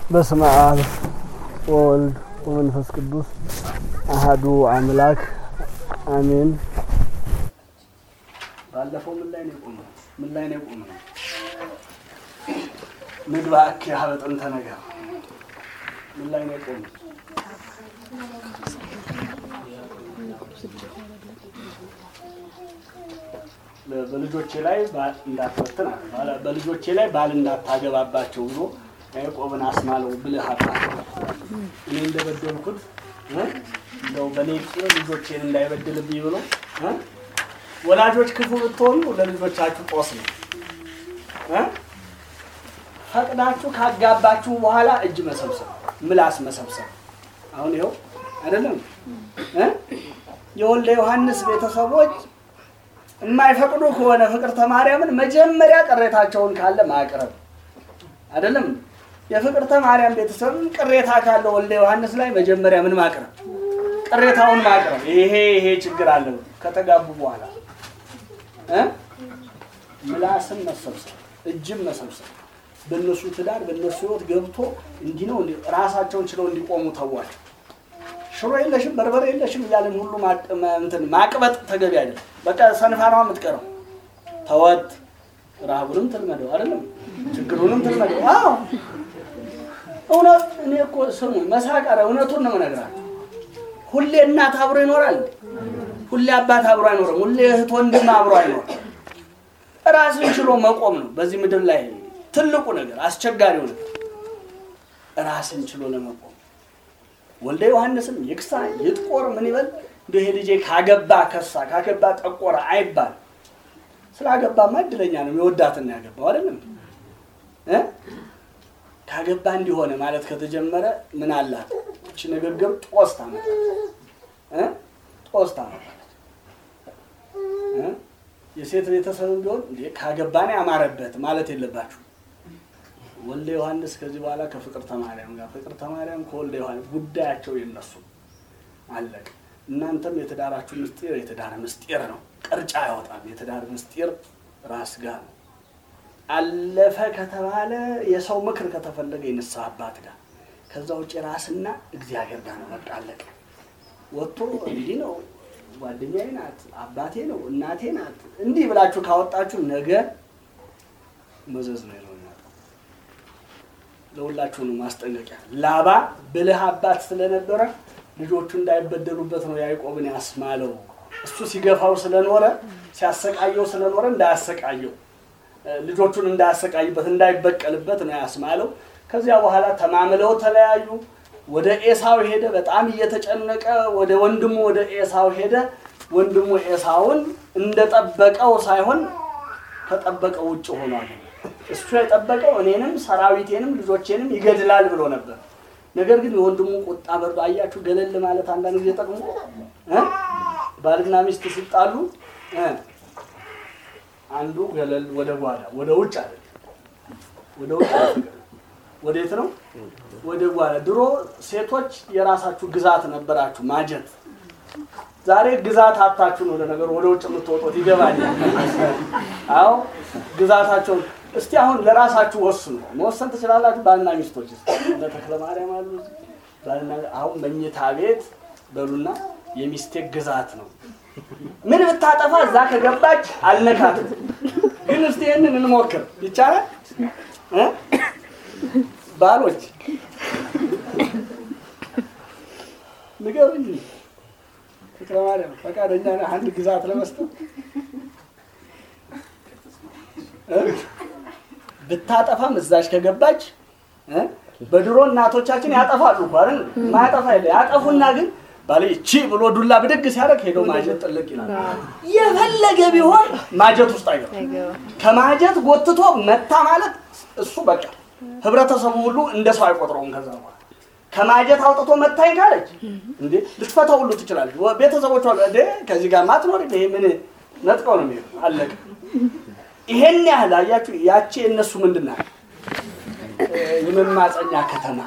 በስመ አብ ወወልድ ወመንፈስ ቅዱስ አሃዱ አምላክ አሜን። ባለፈው ምን ላይ ነው የቆመው? ምን ላይ ነው የቆመው? ምግባ እክ ያህል ጥንተ ነገር ምን ላይ ነው የቆመው? በልጆቼ ላይ ባል እንዳትበትን አለ። በልጆቼ ላይ ባል እንዳታገባባቸው ብሎ ያዕቆብን አስማለው ብልህ አባት እኔ እንደበደልኩት እ እንደው በእኔ ቂም ልጆቼን እንዳይበድልብኝ ብሎ እ ወላጆች ክፉ ብትሆኑ ለልጆቻችሁ ጦስ ነው እ ፈቅዳችሁ ካጋባችሁ በኋላ እጅ መሰብሰብ፣ ምላስ መሰብሰብ። አሁን ይኸው አይደለም እ የወልደ ዮሐንስ ቤተሰቦች የማይፈቅዱ ከሆነ ፍቅርተ ማርያምን መጀመሪያ ቅሬታቸውን ካለ ማቅረብ አይደለም። የፍቅርተ ማርያም ቤተሰብም ቅሬታ ካለ ወልደ ዮሐንስ ላይ መጀመሪያ ምን ማቅረብ? ቅሬታውን ማቅረብ። ይሄ ይሄ ችግር አለ ከተጋቡ በኋላ እ ምላስም መሰብሰብ፣ እጅም መሰብሰብ በእነሱ ትዳር በእነሱ ሕይወት ገብቶ እንዲህ ነው ራሳቸውን ችለው እንዲቆሙ ተዋቸው። ሽሮ የለሽም በርበሬ የለሽም እያለን ሁሉ እንትን ማቅበጥ ተገቢ አይደለም። በቃ ሰንፋኗ የምትቀረው ተወት፣ ረሃቡንም ትልመደው አይደለም ችግሩንም ትልመደው። አዎ እውነት እኔ እኮ ስሙ መሳቀረ እውነቱን ነው የምነግራቸው። ሁሌ እናት አብሮ ይኖራል፣ ሁሌ አባት አብሮ አይኖርም፣ ሁሌ እህት ወንድም አብሮ አይኖርም። ራስን ችሎ መቆም ነው በዚህ ምድር ላይ ትልቁ ነገር፣ አስቸጋሪው ነገር ራስን ችሎ ለመቆም ወልደ ዮሐንስም ይክሳ ይጥቆር ምን ይበል እንደ ይሄ ልጄ ካገባ ከሳ ካገባ ጠቆረ አይባል። ስላገባማ እድለኛ ነው የወዳትና ያገባው አይደለም እ ካገባ እንዲሆነ ማለት ከተጀመረ ምን አላት እቺ ንግግር ጦስ ታመጣለች እ ጦስ ታመጣለች እ የሴት ቤተሰብም ቢሆን እንዴ ካገባን ያማረበት ማለት የለባችሁ ወልደ ዮሐንስ ከዚህ በኋላ ከፍቅርተ ማርያም ጋር ፍቅርተ ማርያም ከወልደ ዮሐንስ ጉዳያቸው የነሱ አለቀ። እናንተም የትዳራችሁ ምስጢር የትዳር ምስጢር ነው፣ ቅርጫ ያወጣል። የትዳር ምስጢር ራስ ጋር ነው። አለፈ ከተባለ የሰው ምክር ከተፈለገ የንስሐ አባት ጋር፣ ከዛ ውጭ ራስና እግዚአብሔር ጋር ነው። በቃ አለቀ። ወጥቶ እንዲህ ነው ጓደኛዬ ናት፣ አባቴ ነው፣ እናቴ ናት፣ እንዲህ ብላችሁ ካወጣችሁ ነገ መዘዝ ነው ይለው ለሁላችሁ ነው ማስጠንቀቂያ። ላባ ብልህ አባት ስለነበረ ልጆቹ እንዳይበደሉበት ነው ያዕቆብን ያስማለው። እሱ ሲገፋው ስለኖረ ሲያሰቃየው ስለኖረ እንዳያሰቃየው ልጆቹን እንዳያሰቃይበት እንዳይበቀልበት ነው ያስማለው። ከዚያ በኋላ ተማምለው ተለያዩ። ወደ ኤሳው ሄደ። በጣም እየተጨነቀ ወደ ወንድሙ ወደ ኤሳው ሄደ። ወንድሙ ኤሳውን እንደጠበቀው ሳይሆን ከጠበቀው ውጭ ሆኗል። እሱ የጠበቀው እኔንም ሰራዊቴንም ልጆቼንም ይገድላል ብሎ ነበር። ነገር ግን የወንድሙ ቁጣ በርዶ አያችሁ፣ ገለል ማለት አንዳንድ ጊዜ ጠቅሞ እ ባልና ሚስት ሲጣሉ እ አንዱ ገለል ወደ ጓዳ ወደ ውጭ አለ ወደ ውጭ ወዴት ነው? ወደ ጓዳ። ድሮ ሴቶች የራሳችሁ ግዛት ነበራችሁ ማጀት። ዛሬ ግዛት አታችሁ ነው ለነገሩ ወደ ውጭ የምትወጡት ይገባኛል። አዎ ግዛታቸውን እስቲ አሁን ለራሳችሁ ወስኑ። መወሰን ትችላላችሁ። ባልና ሚስቶች እነ ተክለ ማርያም አሉ። ባልና አሁን መኝታ ቤት በሉና የሚስቴ ግዛት ነው። ምን ብታጠፋ እዛ ከገባች አልነካትም። ግን እስቲ ይህንን እንሞክር ይቻላል እ ባሎች ንገሩኝ። ተክለ ማርያም ፈቃደኛ ነህ አንድ ግዛት ለመስጠት? ብታጠፋም እዛች ከገባች በድሮ እናቶቻችን ያጠፋሉ እኮ አይደል? ማያጠፋ የለ ያጠፉና ግን ባለ እቺ ብሎ ዱላ ብድግ ሲያደርግ ሄዶ ማጀት ጥልቅ ይላል። የፈለገ ቢሆን ማጀት ውስጥ አይገባም። ከማጀት ጎትቶ መታ ማለት እሱ በቃ ህብረተሰቡ ሁሉ እንደ ሰው አይቆጥረውም። ከዛ በኋላ ከማጀት አውጥቶ መታኝ ካለች እንዴ ልትፈታ ሁሉ ትችላለች። ቤተሰቦቿ እንዴ ከዚህ ጋር ማትኖር ይሄ ምን ነጥቀው ነው የሚሄዱ አለቀ። ይሄን ያህል አያችሁ። ያቺ የእነሱ ምንድን ናት? የመማፀኛ ከተማ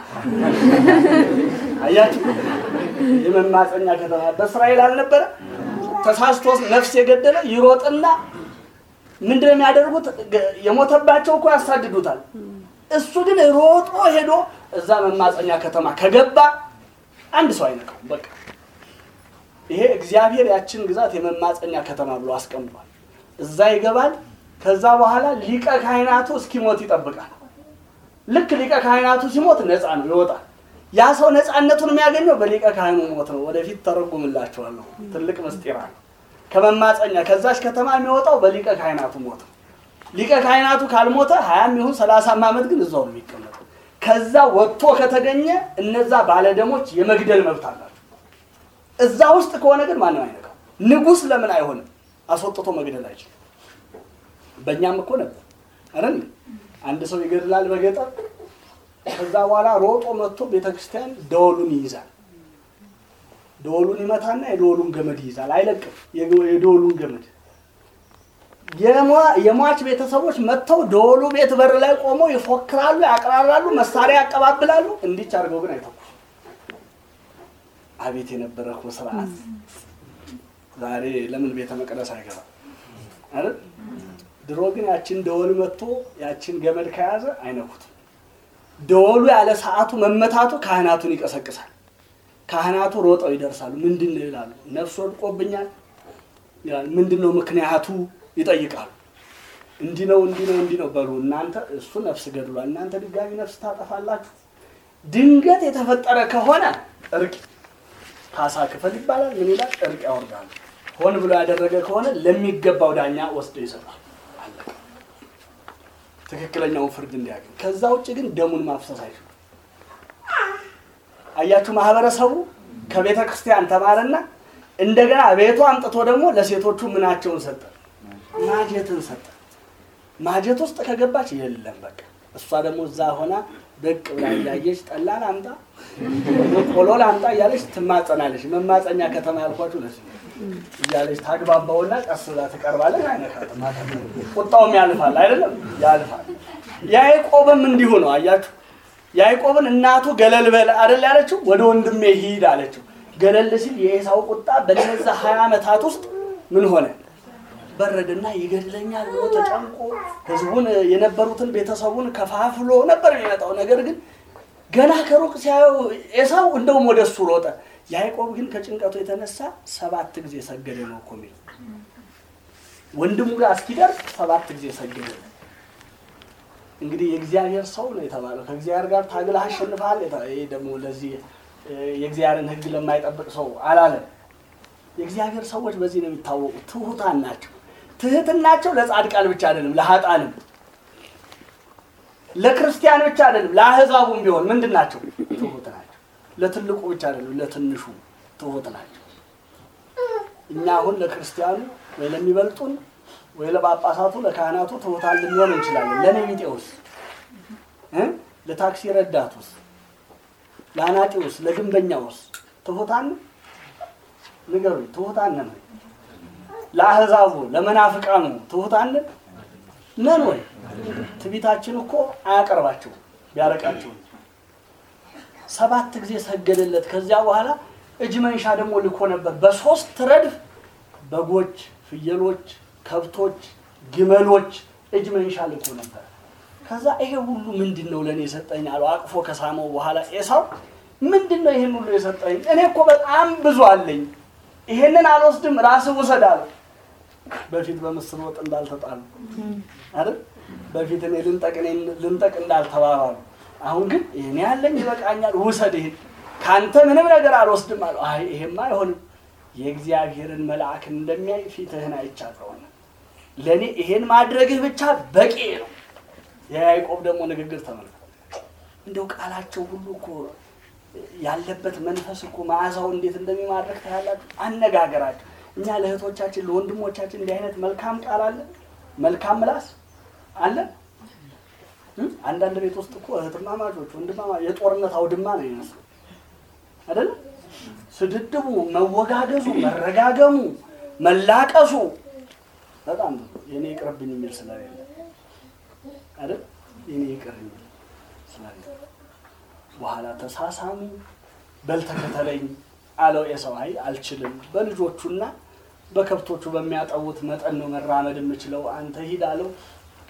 አያችሁ። የመማፀኛ ከተማ በእስራኤል አልነበረ? ተሳስቶ ነፍስ የገደለ ይሮጥና ምንድን ነው የሚያደርጉት? የሞተባቸው እኮ ያሳድዱታል። እሱ ግን ሮጦ ሄዶ እዛ መማፀኛ ከተማ ከገባ አንድ ሰው አይነካውም። በቃ ይሄ እግዚአብሔር ያችን ግዛት የመማፀኛ ከተማ ብሎ አስቀምጧል። እዛ ይገባል። ከዛ በኋላ ሊቀ ካህናቱ እስኪሞት ይጠብቃል። ልክ ሊቀ ካህናቱ ሲሞት ነፃ ነው ይወጣል። ያ ሰው ነፃነቱን የሚያገኘው በሊቀ ካህኑ ሞት ነው። ወደፊት ተረጉምላችኋለሁ። ትልቅ ምስጢር አለ። ከመማፀኛ ከዛች ከተማ የሚወጣው በሊቀ ካህናቱ ሞት ነው። ሊቀ ካህናቱ ካልሞተ ሀያም ይሁን ሰላሳም ዓመት ግን እዛው ነው የሚቀመጠው። ከዛ ወጥቶ ከተገኘ እነዛ ባለደሞች የመግደል መብት አላቸው። እዛ ውስጥ ከሆነ ግን ማንም አይነካው። ንጉሥ ለምን አይሆንም? አስወጥቶ መግደል አይችልም። በእኛም እኮ ነበር አይደል? አንድ ሰው ይገድላል በገጠር ከዛ በኋላ ሮጦ መጥቶ ቤተክርስቲያን ደወሉን ይይዛል። ደወሉን ይመታና የደወሉን ገመድ ይይዛል። አይለቅም የደወሉን ገመድ። የሟች ቤተሰቦች መጥተው ደወሉ ቤት በር ላይ ቆመው ይፎክራሉ፣ ያቀራራሉ፣ መሳሪያ ያቀባብላሉ። እንዲች አድርገው ግን አይተኩ። አቤት የነበረ እኮ ስርዓት! ዛሬ ለምን ቤተ መቅደስ አይገባም አይደል? ድሮ ግን ያችን ደወል መጥቶ ያችን ገመድ ከያዘ አይነኩትም። ደወሉ ያለ ሰዓቱ መመታቱ ካህናቱን ይቀሰቅሳል። ካህናቱ ሮጠው ይደርሳሉ። ምንድን ነው ይላሉ። ነፍስ ወድቆብኛል ይላል። ምንድን ነው ምክንያቱ ይጠይቃሉ። እንዲህ ነው እንዲህ ነው እንዲህ ነው በሉ እናንተ እሱ ነፍስ ገድሏል፣ እናንተ ድጋሚ ነፍስ ታጠፋላችሁ። ድንገት የተፈጠረ ከሆነ እርቅ ካሳ ክፈል ይባላል። ምን ይላል? እርቅ ያወርዳሉ። ሆን ብሎ ያደረገ ከሆነ ለሚገባው ዳኛ ወስደው ይሰጣል። አለቀ። ትክክለኛውን ፍርድ እንዲያገኝ። ከዛ ውጭ ግን ደሙን ማፍሰስ አይችሉም። አያችሁ፣ ማህበረሰቡ ከቤተ ክርስቲያን ተማረና እንደገና ቤቱ አምጥቶ ደግሞ ለሴቶቹ ምናቸውን ሰጠ? ማጀትን ሰጠ። ማጀት ውስጥ ከገባች የለም በቃ እሷ ደግሞ እዛ ሆና ደቅ ብላ እያየች ጠላ ላምጣ ቆሎ ላምጣ እያለች ትማጸናለች። መማፀኛ ከተማ ያልኳችሁ ለዚህ እያለች ታግባባውና ቀስ ብላ ትቀርባለች። አይነካትም። ቁጣውም ያልፋል አይደለም ያልፋል። ያዕቆብም እንዲሁ ነው። አያችሁ ያዕቆብን እናቱ ገለል በል አይደል ያለችው፣ ወደ ወንድሜ ሂድ አለችው። ገለል ሲል የኤሳው ቁጣ በነዛ ሀያ ዓመታት ውስጥ ምን ሆነ? በረድና ይገድለኛል ብሎ ተጨንቆ ህዝቡን የነበሩትን ቤተሰቡን ከፋፍሎ ነበር የሚመጣው። ነገር ግን ገና ከሩቅ ሲያየው ኤሳው እንደውም ወደ እሱ ሮጠ። ያዕቆብ ግን ከጭንቀቱ የተነሳ ሰባት ጊዜ ሰገደ ነው እኮ የሚለው። ወንድሙ ጋር እስኪደርስ ሰባት ጊዜ ሰገደ። እንግዲህ የእግዚአብሔር ሰው ነው የተባለው። ከእግዚአብሔር ጋር ታግለህ አሸንፈሃል። ይሄ ደግሞ ለዚህ የእግዚአብሔርን ሕግ ለማይጠብቅ ሰው አላለም። የእግዚአብሔር ሰዎች በዚህ ነው የሚታወቁት። ትሁታን ናቸው። ትህትናቸው ለጻድቃን ብቻ አይደለም፣ ለሀጣንም ለክርስቲያን ብቻ አይደለም፣ ለአህዛቡም ቢሆን ምንድን ናቸው? ትሁት ናቸው። ለትልቁ ብቻ አይደለም፣ ለትንሹ ትሁት ናቸው። እኛ አሁን ለክርስቲያኑ ወይ ለሚበልጡን ወይ ለጳጳሳቱ ለካህናቱ ትሁታን ልንሆን እንችላለን። ለእኔ ቢጤውስ እ ለታክሲ ረዳቱስ፣ ለአናጢውስ፣ ለግንበኛውስ ትሁታን ንገሩኝ። ትሁታን ነን? ለአህዛቡ ለመናፍቃኑ ትሁታን ነን ወይ? ትቢታችን እኮ አያቀርባቸው ቢያረቃቸው ሰባት ጊዜ ሰገደለት። ከዚያ በኋላ እጅ መንሻ ደግሞ ልኮ ነበር። በሶስት ረድፍ በጎች፣ ፍየሎች፣ ከብቶች፣ ግመሎች እጅ መንሻ ልኮ ነበር። ከዛ ይሄ ሁሉ ምንድን ነው ለእኔ የሰጠኝ አለው። አቅፎ ከሳመው በኋላ ኤሳው ምንድን ነው ይህን ሁሉ የሰጠኝ? እኔ እኮ በጣም ብዙ አለኝ፣ ይሄንን አልወስድም፣ ራስህ ውሰድ አለው። በፊት በምስር ወጥ እንዳልተጣሉ አይደል? በፊት እኔ ልንጠቅ እኔ ልንጠቅ እንዳልተባባሉ፣ አሁን ግን እኔ ያለኝ ይበቃኛል፣ ውሰድ ይሄን ካንተ ምንም ነገር አልወስድም አለው። አይ ይሄማ አይሆንም፣ የእግዚአብሔርን መልአክን እንደሚያይ ፊትህን አይቻለሁና ለእኔ ይሄን ማድረግህ ብቻ በቂ ነው። የያዕቆብ ደግሞ ንግግር ተመልከት። እንደው ቃላቸው ሁሉ እኮ ያለበት መንፈስ እኮ መዓዛው እንዴት እንደሚማድረግ ታያላችሁ። አነጋገራቸው እኛ ለእህቶቻችን ለወንድሞቻችን እንዲህ አይነት መልካም ቃል አለ፣ መልካም ምላስ አለ። አንዳንድ ቤት ውስጥ እኮ እህትማማቾች ወንድማማ የጦርነት አውድማ ነው ይመስሉ አይደለም። ስድድቡ፣ መወጋገዙ፣ መረጋገሙ፣ መላቀሱ በጣም ብዙ የኔ ይቅርብኝ የሚል ስለሌለ አይደል የኔ ይቅር የሚል ስለሌለ በኋላ ተሳሳሙ። በል ተከተለኝ አለው ኤሳው። አይ አልችልም፣ በልጆቹና በከብቶቹ በሚያጠቡት መጠን ነው መራመድ የምችለው፣ አንተ ሂድ አለው።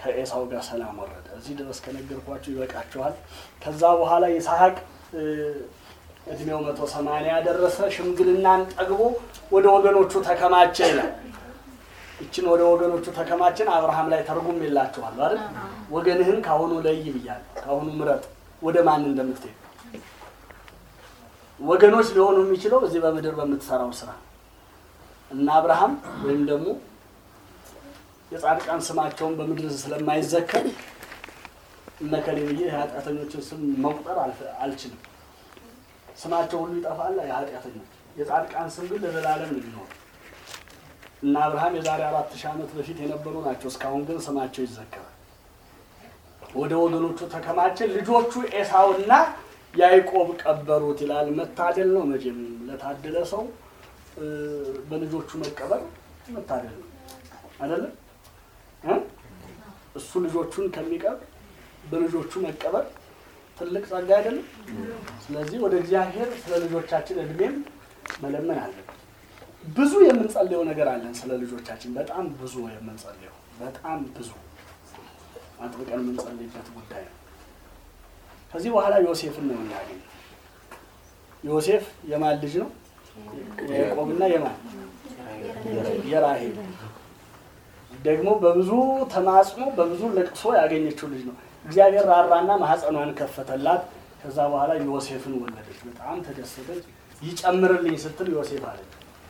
ከኤሳው ጋር ሰላም ወረደ። እዚህ ድረስ ከነገርኳችሁ ይበቃችኋል። ከዛ በኋላ ይስሐቅ እ፣ እድሜው መቶ ሰማንያ ደረሰ። ሽምግልናን ጠግቦ ወደ ወገኖቹ ተከማቸ ይላል። ይችን ወደ ወገኖቹ ተከማችን አብርሃም ላይ ተርጉም የላችኋል አይደል? ወገንህን ካሁኑ ለይ ብያለሁ። ካሁኑ ምረጥ ወደ ማን እንደምትሄድ ወገኖች ሊሆኑ የሚችለው እዚህ በምድር በምትሰራው ስራ እና አብርሃም ወይም ደግሞ የጻድቃን ስማቸውን በምድር ስለማይዘከር እነከሌ ብዬ የኃጢአተኞችን ስም መቁጠር አልፈ- አልችልም። ስማቸው ሁሉ ይጠፋል። የኃጢአተኞች የጻድቃን ስም ግን ለዘላለም ነው የሚኖር እና አብርሃም የዛሬ አራት ሺህ ዓመት በፊት የነበሩ ናቸው። እስካሁን ግን ስማቸው ይዘከራል። ወደ ወገኖቹ ተከማቸ። ልጆቹ ኤሳውና ያዕቆብ ቀበሩት ይላል። መታደል ነው መቼም ለታደለ ሰው እ፣ በልጆቹ መቀበር መታደል ነው አይደለም እ? እሱ ልጆቹን ከሚቀብር በልጆቹ መቀበር ትልቅ ጸጋ አይደለም። ስለዚህ ወደ እግዚአብሔር ስለ ልጆቻችን እድሜም መለመን አለብን። ብዙ የምንጸልየው ነገር አለን ስለ ልጆቻችን፣ በጣም ብዙ የምንጸልየው በጣም ብዙ አጥብቀን የምንጸልይበት ጉዳይ ነው። ከዚህ በኋላ ዮሴፍን ነው የምናገኘው። ዮሴፍ የማን ልጅ ነው? የያዕቆብና የማን የራሄል ደግሞ በብዙ ተማጽኖ በብዙ ለቅሶ ያገኘችው ልጅ ነው። እግዚአብሔር ራራና ማህፀኗን ከፈተላት። ከዛ በኋላ ዮሴፍን ወለደች። በጣም ተደሰተች። ይጨምርልኝ ስትል ዮሴፍ አለች።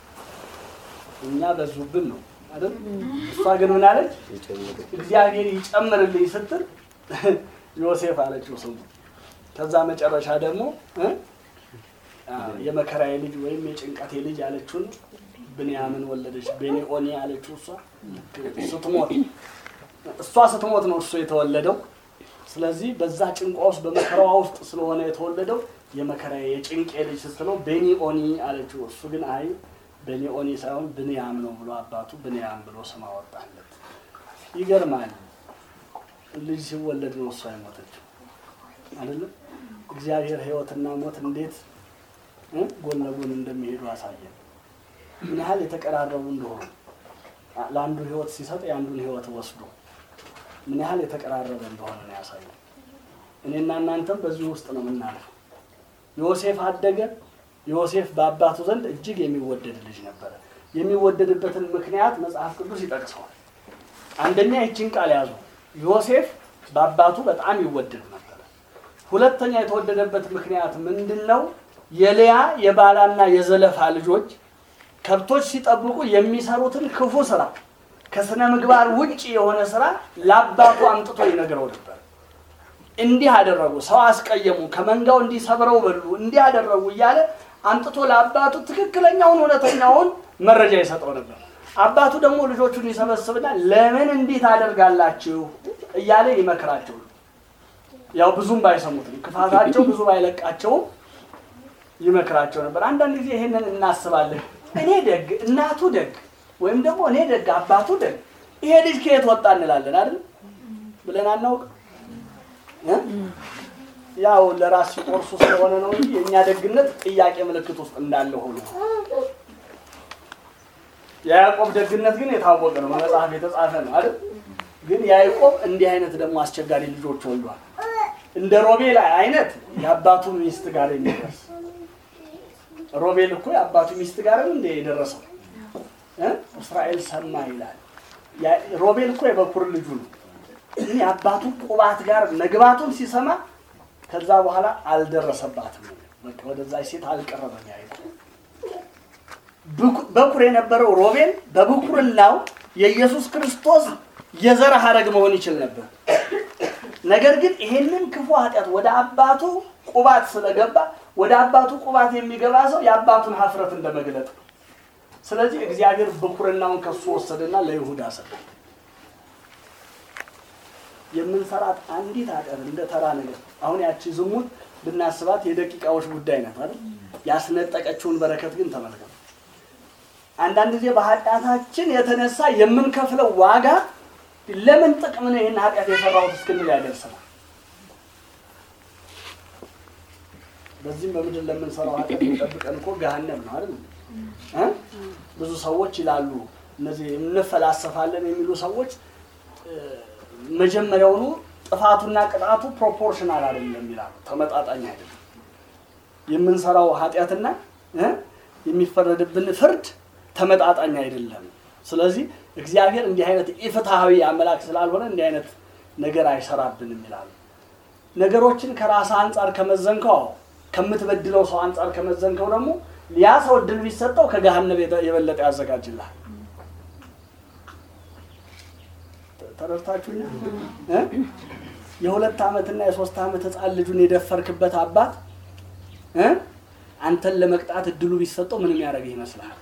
እኛ በዙብን ነው አይደል? እሷ ግን ምን አለች? እግዚአብሔር ይጨምርልኝ ስትል ዮሴፍ አለችው ስሙ። ከዛ መጨረሻ ደግሞ እ? አዎ፣ የመከራዬ ልጅ ወይም የጭንቀቴ ልጅ ያለችውን ብንያምን ወለደች። ቤኒኦኒ ያለችው እሷ ስትሞት እሷ ስትሞት ነው እሱ የተወለደው። ስለዚህ በዛ ጭንቋ ውስጥ በመከራዋ ውስጥ ስለሆነ የተወለደው የመከራዬ የጭንቄ ልጅ ስትለው ቤኒኦኒ አለችው። እሱ ግን አይ ቤኒኦኒ ሳይሆን ብንያም ነው ብሎ አባቱ ብንያም ብሎ ስም አወጣለት። ይገርማል። ልጅ ሲወለድ ነው እሷ የሞተችው አይደለም። እግዚአብሔር ሕይወትና ሞት እንዴት እ ጎን ለጎን እንደሚሄዱ አሳየን። ምን ያህል የተቀራረቡ እንደሆኑ ለአንዱ ሕይወት ሲሰጥ የአንዱን ሕይወት ወስዶ ምን ያህል የተቀራረበ እንደሆነ ነው ያሳየን። እኔና እናንተም በዚህ ውስጥ ነው የምናልፈው። ዮሴፍ አደገ። ዮሴፍ በአባቱ ዘንድ እጅግ የሚወደድ ልጅ ነበረ። የሚወደድበትን ምክንያት መጽሐፍ ቅዱስ ይጠቅሰዋል። አንደኛ ይችን ቃል ያዙ። ዮሴፍ በአባቱ በጣም ይወደድ ነበረ። ሁለተኛ የተወደደበት ምክንያት ምንድን ነው? የልያ የባላና የዘለፋ ልጆች ከብቶች ሲጠብቁ የሚሰሩትን ክፉ ስራ ከስነ ምግባር ውጭ የሆነ ስራ ለአባቱ አምጥቶ ይነግረው ነበር። እንዲህ አደረጉ፣ ሰው አስቀየሙ፣ ከመንጋው እንዲህ ሰብረው በሉ፣ እንዲህ አደረጉ እያለ አምጥቶ ለአባቱ ትክክለኛውን እውነተኛውን መረጃ ይሰጠው ነበር። አባቱ ደግሞ ልጆቹን ይሰበስብና ለምን እንዲህ ታደርጋላችሁ እያለ ይመክራቸው። ያው ብዙም ባይሰሙትም ክፋታቸው ብዙ ባይለቃቸውም ይመክራቸው ነበር። አንዳንድ ጊዜ ይሄንን እናስባለን። እኔ ደግ እናቱ ደግ ወይም ደግሞ እኔ ደግ አባቱ ደግ ይሄ ልጅ ከየት ወጣ እንላለን አይደል ብለን አናውቅ እ? ያው ለራስ ሲቆርሱ ስለሆነ ነው እንጂ የእኛ ደግነት ጥያቄ ምልክት ውስጥ እንዳለ ሆኖ የያዕቆብ ደግነት ግን የታወቀ ነው፣ በመጽሐፍ የተጻፈ ነው አይደል? ግን ያዕቆብ እንዲህ አይነት ደግሞ አስቸጋሪ ልጆች ወልዷል። እንደ ሮቤል አይነት የአባቱ ሚስት ጋር የሚደርስ ሮቤል እኮ የአባቱ ሚስት ጋር እንደ የደረሰው እ? እስራኤል ሰማ ይላል። ያ- ሮቤል እኮ የበኩር ልጁ ነው። ግን የአባቱ ቁባት ጋር መግባቱን ሲሰማ ከዛ በኋላ አልደረሰባትም። በቃ ወደዛ ሴት አልቀረበም ያዕቆብ። ብኩ- በኩር የነበረው ሮቤል በብኩርናው የኢየሱስ ክርስቶስ የዘር ሐረግ መሆን ይችል ነበር። ነገር ግን ይሄንን ክፉ ኃጢአት ወደ አባቱ ቁባት ስለገባ ወደ አባቱ ቁባት የሚገባ ሰው የአባቱን ሀፍረት እንደመግለጥ ነው። ስለዚህ እግዚአብሔር ብኩርናውን ከሱ ወሰደና ለይሁዳ ሰጠ። የምንሰራት አንዲት ኃጢአት እንደ ተራ ነገር አሁን ያቺ ዝሙት ብናስባት የደቂቃዎች ጉዳይ ናት አይደል? ያስነጠቀችውን በረከት ግን ተመልከቱ። አንዳንድ ጊዜ በኃጢአታችን የተነሳ የምንከፍለው ዋጋ ለምን ጥቅም ነው ይህን ኃጢአት የሰራሁት እስክንል ያደርሰናል። በዚህም በምድር ለምንሰራው ኃጢአት የሚጠብቀን እኮ ገሃነም ነው አይደል? እ? ብዙ ሰዎች ይላሉ እነዚህ እንፈላሰፋለን የሚሉ ሰዎች እ፣ መጀመሪያውኑ ጥፋቱና ቅጣቱ ፕሮፖርሽናል አይደለም ይላሉ። ተመጣጣኝ አይደለም። የምንሰራው ኃጢአትና እ የሚፈረድብን ፍርድ ተመጣጣኝ አይደለም። ስለዚህ እግዚአብሔር እንዲህ አይነት ኢፍትሐዊ አምላክ ስላልሆነ እንዲህ አይነት ነገር አይሰራብንም ይላሉ። ነገሮችን ከራስ አንጻር ከመዘንከው አዎ፣ ከምትበድለው ሰው አንጻር ከመዘንከው ደግሞ ያ ሰው እድል ቢሰጠው ከገሃነብ የተ- የበለጠ ያዘጋጅልሃል። ተረድታችሁኛል? እ? የሁለት ዓመትና የሶስት ዓመት ህፃን ልጁን የደፈርክበት አባት እ? አንተን ለመቅጣት እድሉ ቢሰጠው ምንም ያደርግህ ይመስልሃል?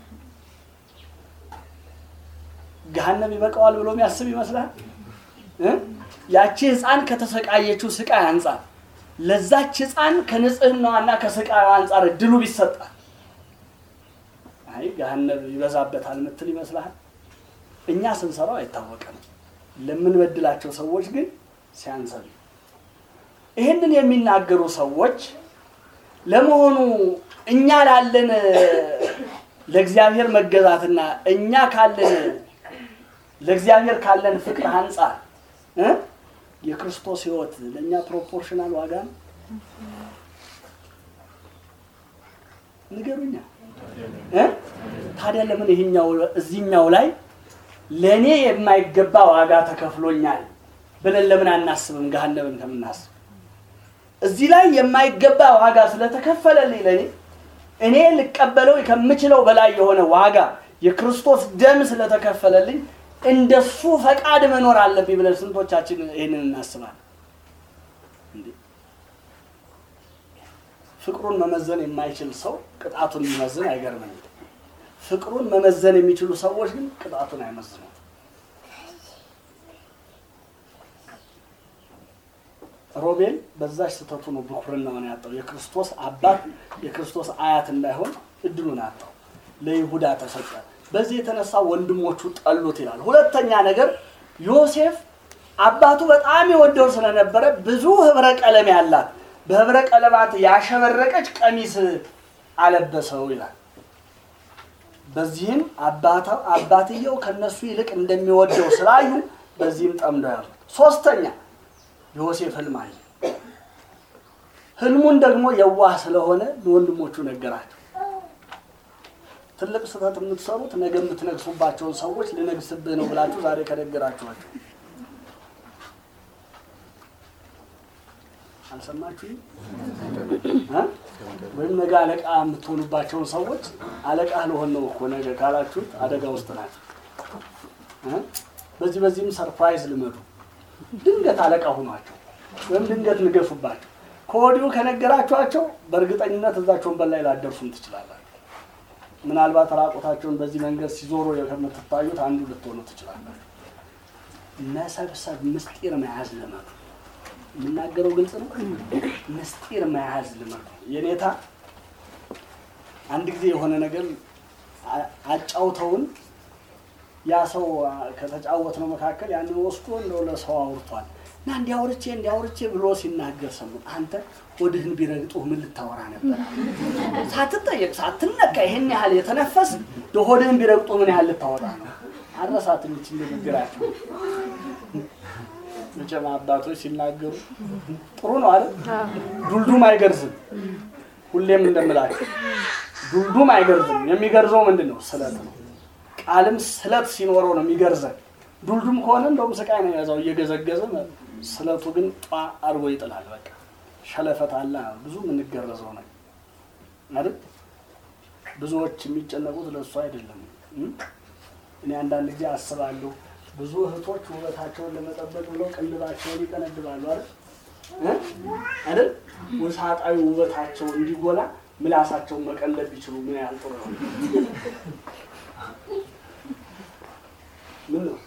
ገሃነም ይበቃዋል ብሎ የሚያስብ ይመስልሃል? እ? ያቺ ህፃን ከተሰቃየችው ስቃይ አንጻር ለዛች ህፃን ከንጽህናዋና ከስቃዩ አንጻር እድሉ ቢሰጣል አይ ገሃነም ይበዛበታል ምትል ይመስልሃል? እኛ ስንሰራው አይታወቅም። ለምንበድላቸው ሰዎች ግን ሲያንሰን ይህንን የሚናገሩ ሰዎች ለመሆኑ እኛ ላለን ለእግዚአብሔር መገዛትና እኛ ካለን ለእግዚአብሔር ካለን ፍቅር አንጻር እ የክርስቶስ ህይወት ለእኛ ፕሮፖርሽናል ዋጋ ነው? ንገሩኛ እ ታዲያ ለምን ይሄኛው እዚህኛው ላይ ለእኔ የማይገባ ዋጋ ተከፍሎኛል ብለን ለምን አናስብም? ገሃነብን ከምናስብ እዚህ ላይ የማይገባ ዋጋ ስለተከፈለልኝ ለእኔ እኔ ልቀበለው ከምችለው በላይ የሆነ ዋጋ የክርስቶስ ደም ስለተከፈለልኝ እንደሱ ፈቃድ መኖር አለብኝ ብለን ስንቶቻችን ይህንን እናስባለን? እንዴ! ፍቅሩን መመዘን የማይችል ሰው ቅጣቱን የሚመዝን አይገርመኝም። ፍቅሩን መመዘን የሚችሉ ሰዎች ግን ቅጣቱን አይመዝኑም። ሮቤል በዛች ስህተቱ ነው ብኩርናውን ያጣው። የክርስቶስ አባት የክርስቶስ አያት እንዳይሆን እድሉን አጣው። ለይሁዳ ተሰጠ። በዚህ የተነሳ ወንድሞቹ ጠሉት ይላል። ሁለተኛ ነገር ዮሴፍ አባቱ በጣም የወደው ስለነበረ ብዙ ህብረ ቀለም ያላት በህብረ ቀለማት ያሸበረቀች ቀሚስ አለበሰው ይላል። በዚህም አባታ- አባትየው ከነሱ ይልቅ እንደሚወደው ስላዩ በዚህም ጠምደው ያሉት። ሶስተኛ ዮሴፍ ህልም አየ። ህልሙን ደግሞ የዋህ ስለሆነ ለወንድሞቹ ነገራቸው። ትልቅ ስህተት የምትሰሩት ነገ የምትነግሱባቸውን ሰዎች ልነግስብህ ነው ብላችሁ ዛሬ ከነገራችኋቸው አልሰማችሁም? እ? ወይም ነገ አለቃ የምትሆኑባቸውን ሰዎች አለቃ ልሆን ነው እኮ ነገ ካላችሁት አደጋ ውስጥ ናቸው። እ? በዚህ በዚህም ሰርፕራይዝ ልመዱ። ድንገት አለቃ ሁኗቸው ወይም ድንገት ንገሱባቸው። ከወዲሁ ከነገራችኋቸው በእርግጠኝነት እዛቸውን በላይ ላደርሱም ትችላላችሁ። ምናልባት ራቆታቸውን በዚህ መንገድ ሲዞሩ ከምትታዩት አንዱ ልትሆኑ ትችላላችሁ። መሰብሰብ፣ ምስጢር መያዝ ልመዱ። የምናገረው ግልጽ ነው። ምስጢር መያዝ ልመዱ። የኔታ አንድ ጊዜ የሆነ ነገር አ- አጫውተውን ያ ሰው አ፣ ከተጫወት ነው መካከል ያንን ወስዶ እንደው ለሰው አውርቷል እና እንዲያውርቼ እንዲያውርቼ ብሎ ሲናገር ሰሙት። አንተ ሆድህን ቢረግጡህ ምን ልታወራ ነበር? ሳትጠየቅ ሳትነካ ይሄን ያህል የተነፈስ ሆድህን ቢረግጡ ምን ያህል ልታወራ ነው? አረሳት የሚችል ንግግራቸው መቼም አባቶች ሲናገሩ ጥሩ ነው አይደል? ዱልዱም አይገርዝም። ሁሌም እንደምላቸው ዱልዱም አይገርዝም። የሚገርዘው ምንድን ነው? ስለት ነው። ቃልም ስለት ሲኖረው ነው የሚገርዘን። ዱልዱም ከሆነ እንደውም ስቃይ ነው የያዛው እየገዘገዘ፣ ስለቱ ግን ጧ አድርጎ ይጥላል። በቃ ሸለፈት አለ ብዙ የምንገረዘው ነው አይደል? ብዙዎች የሚጨነቁት ለእሱ አይደለም። እም? እኔ አንዳንድ ጊዜ አስባለሁ ብዙ እህቶች ውበታቸውን ለመጠበቅ ብለው ቅንድባቸውን ይቀነድባሉ አይደል እ? አይደል ውሳጣዊ ውበታቸው እንዲጎላ ምላሳቸውን መቀለብ ቢችሉ ምን ያህል ጥሩ ነው። ምን ነው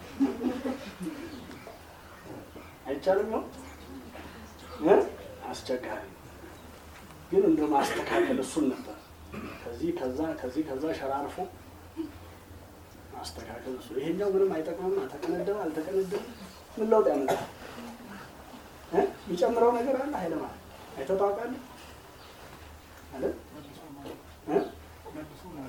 አይቻልም ነው እ? አስቸጋሪ ነው። ግን እንደ ማስተካከል እሱን ነበር ከዚህ ከዛ ከዚህ ከዛ ሸራርፎ ማስተካከል እሱ ይሄኛው ምንም አይጠቅምም። ተቀነደበ አልተቀነደበ ምን ለውጥ ያመጣል? እ? የሚጨምረው ነገር አለ ኃይለ ማለት አይተህ ታውቃለህ አይደል? እ?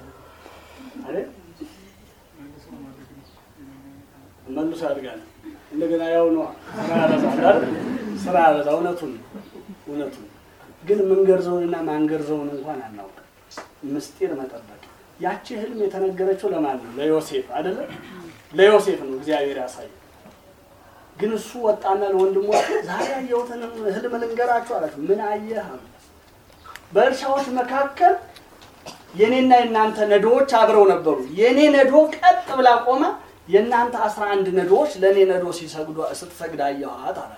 አይደል? መልሶ ያድጋል። እንደገና ያው ነው ስራ ያበዛል አይደል? ስራ ያበዛ እውነቱን ነው እውነቱን ግን ምንገርዘውንና ማንገርዘውን እንኳን አናውቅም። ምስጢር መጠበቅ ያቺ ህልም የተነገረችው ለማን ነው? ለዮሴፍ አይደለ? ለዮሴፍ ነው እግዚአብሔር ያሳየው። ግን እሱ ወጣና ለወንድሞቹ ዛሬ ያየሁትን ህልም ልንገራችሁ አላቸው። ምን አየህ አሉ። በእርሻዎች መካከል የኔና የእናንተ ነዶዎች አብረው ነበሩ። የኔ ነዶ ቀጥ ብላ ቆማ፣ የእናንተ አስራ አንድ ነዶዎች ለእኔ ነዶ ሲሰግዱ ስትሰግድ አየኋት አለ።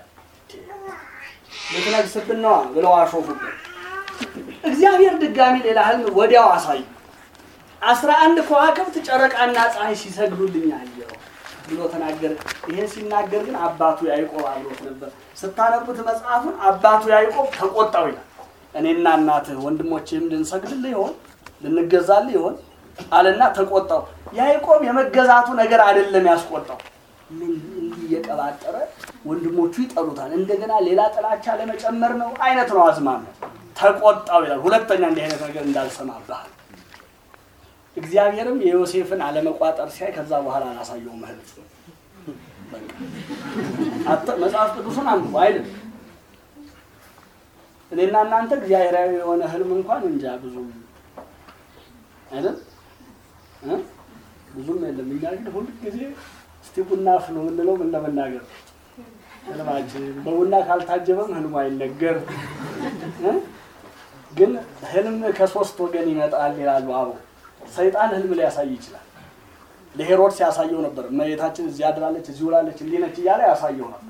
ልትነግስብን ነዋ ብለው አሾፉበት። እግዚአብሔር ድጋሚ ሌላ ህልም ወዲያው አሳዩ። አስራ አንድ ከዋክብት ጨረቃና ፀሐይ ሲሰግዱልኝ አየሁ ብሎ ተናገረ። ይሄን ሲናገር ግን አባቱ ያዕቆብ አብሮት ነበር። ስታነቡት መጽሐፉን አባቱ ያዕቆብ ተቆጣው ይላል። እኔና እናትህ ወንድሞችህም ልንሰግድልህ ይሆን ልንገዛልህ ይሆን አለና ተቆጣው። ያዕቆብ የመገዛቱ ነገር አይደለም ያስቆጣው፣ ምን እንዲህ እየቀባጠረ ወንድሞቹ ይጠሉታል፣ እንደገና ሌላ ጥላቻ ለመጨመር ነው አይነት ነው አዝማሚያው። ተቆጣው ይላል። ሁለተኛ እንዲህ አይነት ነገር እንዳልሰማብሃል እግዚአብሔርም የዮሴፍን አለመቋጠር ሲያይ ከዛ በኋላ አላሳየውም ህልም። በቃ መጽሐፍ ቅዱሱን አንብቡ አይደል? እኔና እናንተ እግዚአብሔራዊ የሆነ ህልም እንኳን እንጃ ብዙም አይደል እ ብዙም የለም። እኛ ግን ሁል ጊዜ እስቲ ቡና አፍሉ የምንለው ምን ለመናገር ህልማችን በቡና ካልታጀበም ህልሙ አይነገር እ ግን ህልም ከሶስት ወገን ይመጣል ይላሉ አበው። ሰይጣን ህልም ሊያሳይ ይችላል። ለሄሮድስ ያሳየው ነበር። እመቤታችን እዚህ አድራለች፣ እዚህ ውላለች፣ እንዲህ ነች እያለ ያሳየው ነበር።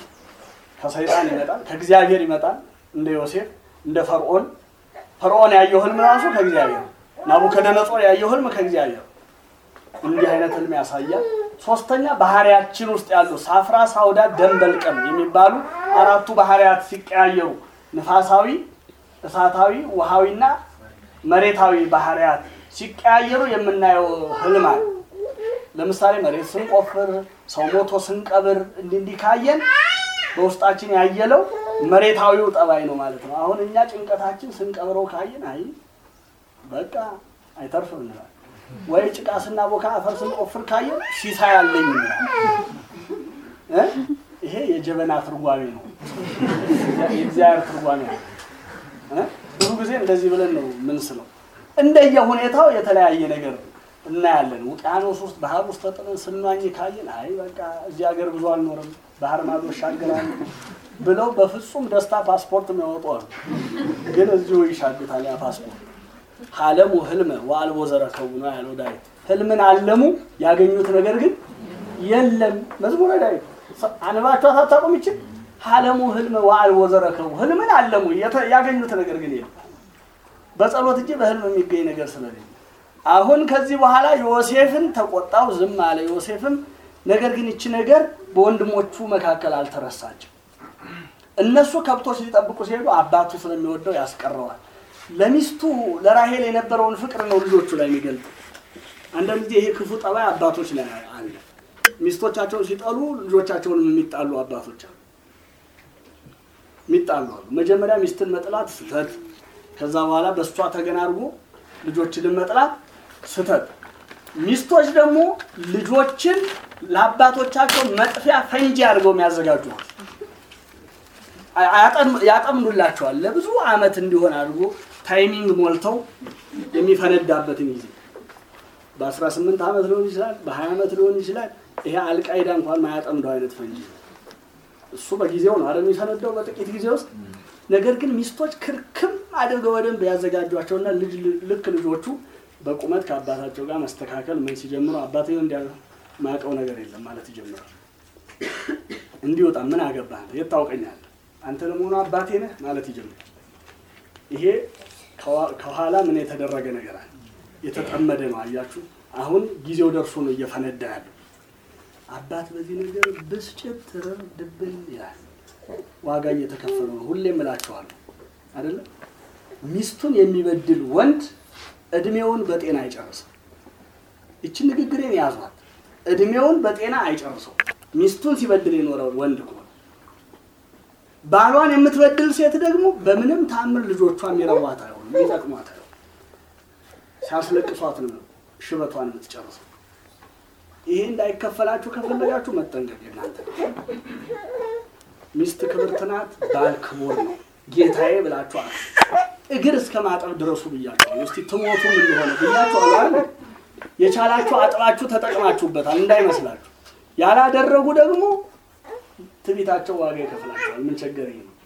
ከሰይጣን ይመጣል፣ ከእግዚአብሔር ይመጣል። እንደ ዮሴፍ እንደ ፈርዖን ፈርዖን ያየው ህልም ራሱ ከእግዚአብሔር፣ ናቡከደነጾር ያየው ህልም ከእግዚአብሔር። እንዲህ አይነት ህልም ያሳያል። ሶስተኛ ባህሪያችን ውስጥ ያሉ ሳፍራ፣ ሳውዳ፣ ደንበልቀም የሚባሉ አራቱ ባህሪያት ሲቀያየሩ ንፋሳዊ፣ እሳታዊ፣ ውሃዊና መሬታዊ ባህሪያት ሲቀያየሩ የምናየው ህልም አለ። ለምሳሌ መሬት ስንቆፍር፣ ሰው ሞቶ ስንቀብር እንዲህ እንዲህ ካየን በውስጣችን ያየለው መሬታዊው ጠባይ ነው ማለት ነው። አሁን እኛ ጭንቀታችን ስንቀብረው ካየን አይ በቃ አይተርፍም እንላለን። ወይ ጭቃ ስናቦካ አፈር ስንቆፍር ካየን ሲሳይ አለኝ እንላለን። እ ይሄ የጀበና ትርጓሜ ነው፣ የእግዚአብሔር ትርጓሜ ነው። እ ብዙ ጊዜ እንደዚህ ብለን ነው ምንስለው። እንደየ ሁኔታው የተለያየ ነገር እናያለን። ውቅያኖስ ውስጥ ባህር ውስጥ ተጥለን ስንዋኝ ካየን አይ በቃ እዚህ ሀገር ብዙ አልኖርም ባህር ማዶ እሻገራለሁ ብለው በፍጹም ደስታ ፓስፖርት የሚያወጡ አሉ። ግን እዚሁ ይሻግታል ያ ፓስፖርት። ሀለሙ ህልመ ወአልቦ ዘረከቡ ነው ያለው ዳዊት። ህልምን አለሙ ያገኙት ነገር ግን የለም። መዝሙረ ዳዊት አንባቸው አታውቁም? ይችል ሀለሙ ህልመ ወአልቦ ዘረከቡ ህልምን አለሙ ያገኙት ነገር ግን የለም። በጸሎት እንጂ በህልም የሚገኝ ነገር ስለሌለ አሁን ከዚህ በኋላ ዮሴፍን ተቆጣው፣ ዝም አለ። ዮሴፍም ነገር ግን ይቺ ነገር በወንድሞቹ መካከል አልተረሳችም። እነሱ ከብቶች ሊጠብቁ ሲሄዱ አባቱ ስለሚወደው ያስቀረዋል። ለሚስቱ ለራሄል የነበረውን ፍቅር ነው ልጆቹ ላይ የሚገልጥ። አንዳንድ ጊዜ ይሄ ክፉ ጠባይ አባቶች ላይ አለ። ሚስቶቻቸውን ሲጠሉ ልጆቻቸውንም የሚጣሉ አባቶች አሉ። የሚጣሉ አሉ። መጀመሪያ ሚስትን መጥላት ስህተት፣ ከዛ በኋላ በእሷ ተገን አድርጎ ልጆችን መጥላት ስህተት። ሚስቶች ደግሞ ልጆችን ለአባቶቻቸው መጥፊያ ፈንጂ አድርገው የሚያዘጋጁ ያጠምዱላቸዋል። ለብዙ ዓመት እንዲሆን አድርጎ ታይሚንግ ሞልተው የሚፈነዳበትን ጊዜ በ18 ዓመት ሊሆን ይችላል፣ በ20 ዓመት ሊሆን ይችላል። ይሄ አልቃይዳ እንኳን ማያጠምደው አይነት ፈንጂ ነው። እሱ በጊዜው ነው አይደል የሚፈነዳው በጥቂት ጊዜ ውስጥ። ነገር ግን ሚስቶች ክርክም አድርገው በደንብ ያዘጋጇቸውና ልጅ ልክ ልጆቹ በቁመት ከአባታቸው ጋር መስተካከል ምን ሲጀምሩ አባቴ እንዲያ ማቀው ነገር የለም ማለት ይጀምራል። እንዲወጣ ምን አገባህ የት ታውቀኛለህ አንተ ለመሆኑ አባቴ ነህ ማለት ይጀምራል። ይሄ ከኋላ ምን የተደረገ ነገር አለ፣ የተጠመደ ነው። አያችሁ፣ አሁን ጊዜው ደርሶ ነው እየፈነዳ ያለው። አባት በዚህ ነገር ብስጭት ትርር ድብን ይላል። ዋጋ እየተከፈለ ነው። ሁሌም እላቸዋለሁ አይደለም ሚስቱን የሚበድል ወንድ እድሜውን በጤና አይጨርሰው። ይችን ንግግሬን ያዟት። እድሜውን በጤና አይጨርሰው። ሚስቱን ሲበድል የኖረው ወንድ ከሆነ ባሏን የምትበድል ሴት ደግሞ በምንም ታምር ልጆቿ የሚረቧት አይሆንም፣ የሚጠቅሟት አይሆንም። ሲያስለቅሷት ነው ሽበቷን የምትጨርሰው። ይሄ እንዳይከፈላችሁ ከፈለጋችሁ መጠንቀቅ እናንተ ሚስት ክብርት ናት፣ ባል ክቡር ነው። ጌታዬ ብላችኋል። እግር እስከ ማጠብ ድረሱ ብያችኋል። እስቲ ትሞቱም እንደሆነ ብያችኋል አይደል? የቻላችሁ አጥባችሁ ተጠቅማችሁበታል እንዳይመስላችሁ። ያላደረጉ ደግሞ ትቢታቸው ዋጋ ይከፍላቸዋል። ምን ቸገረኝ ነው።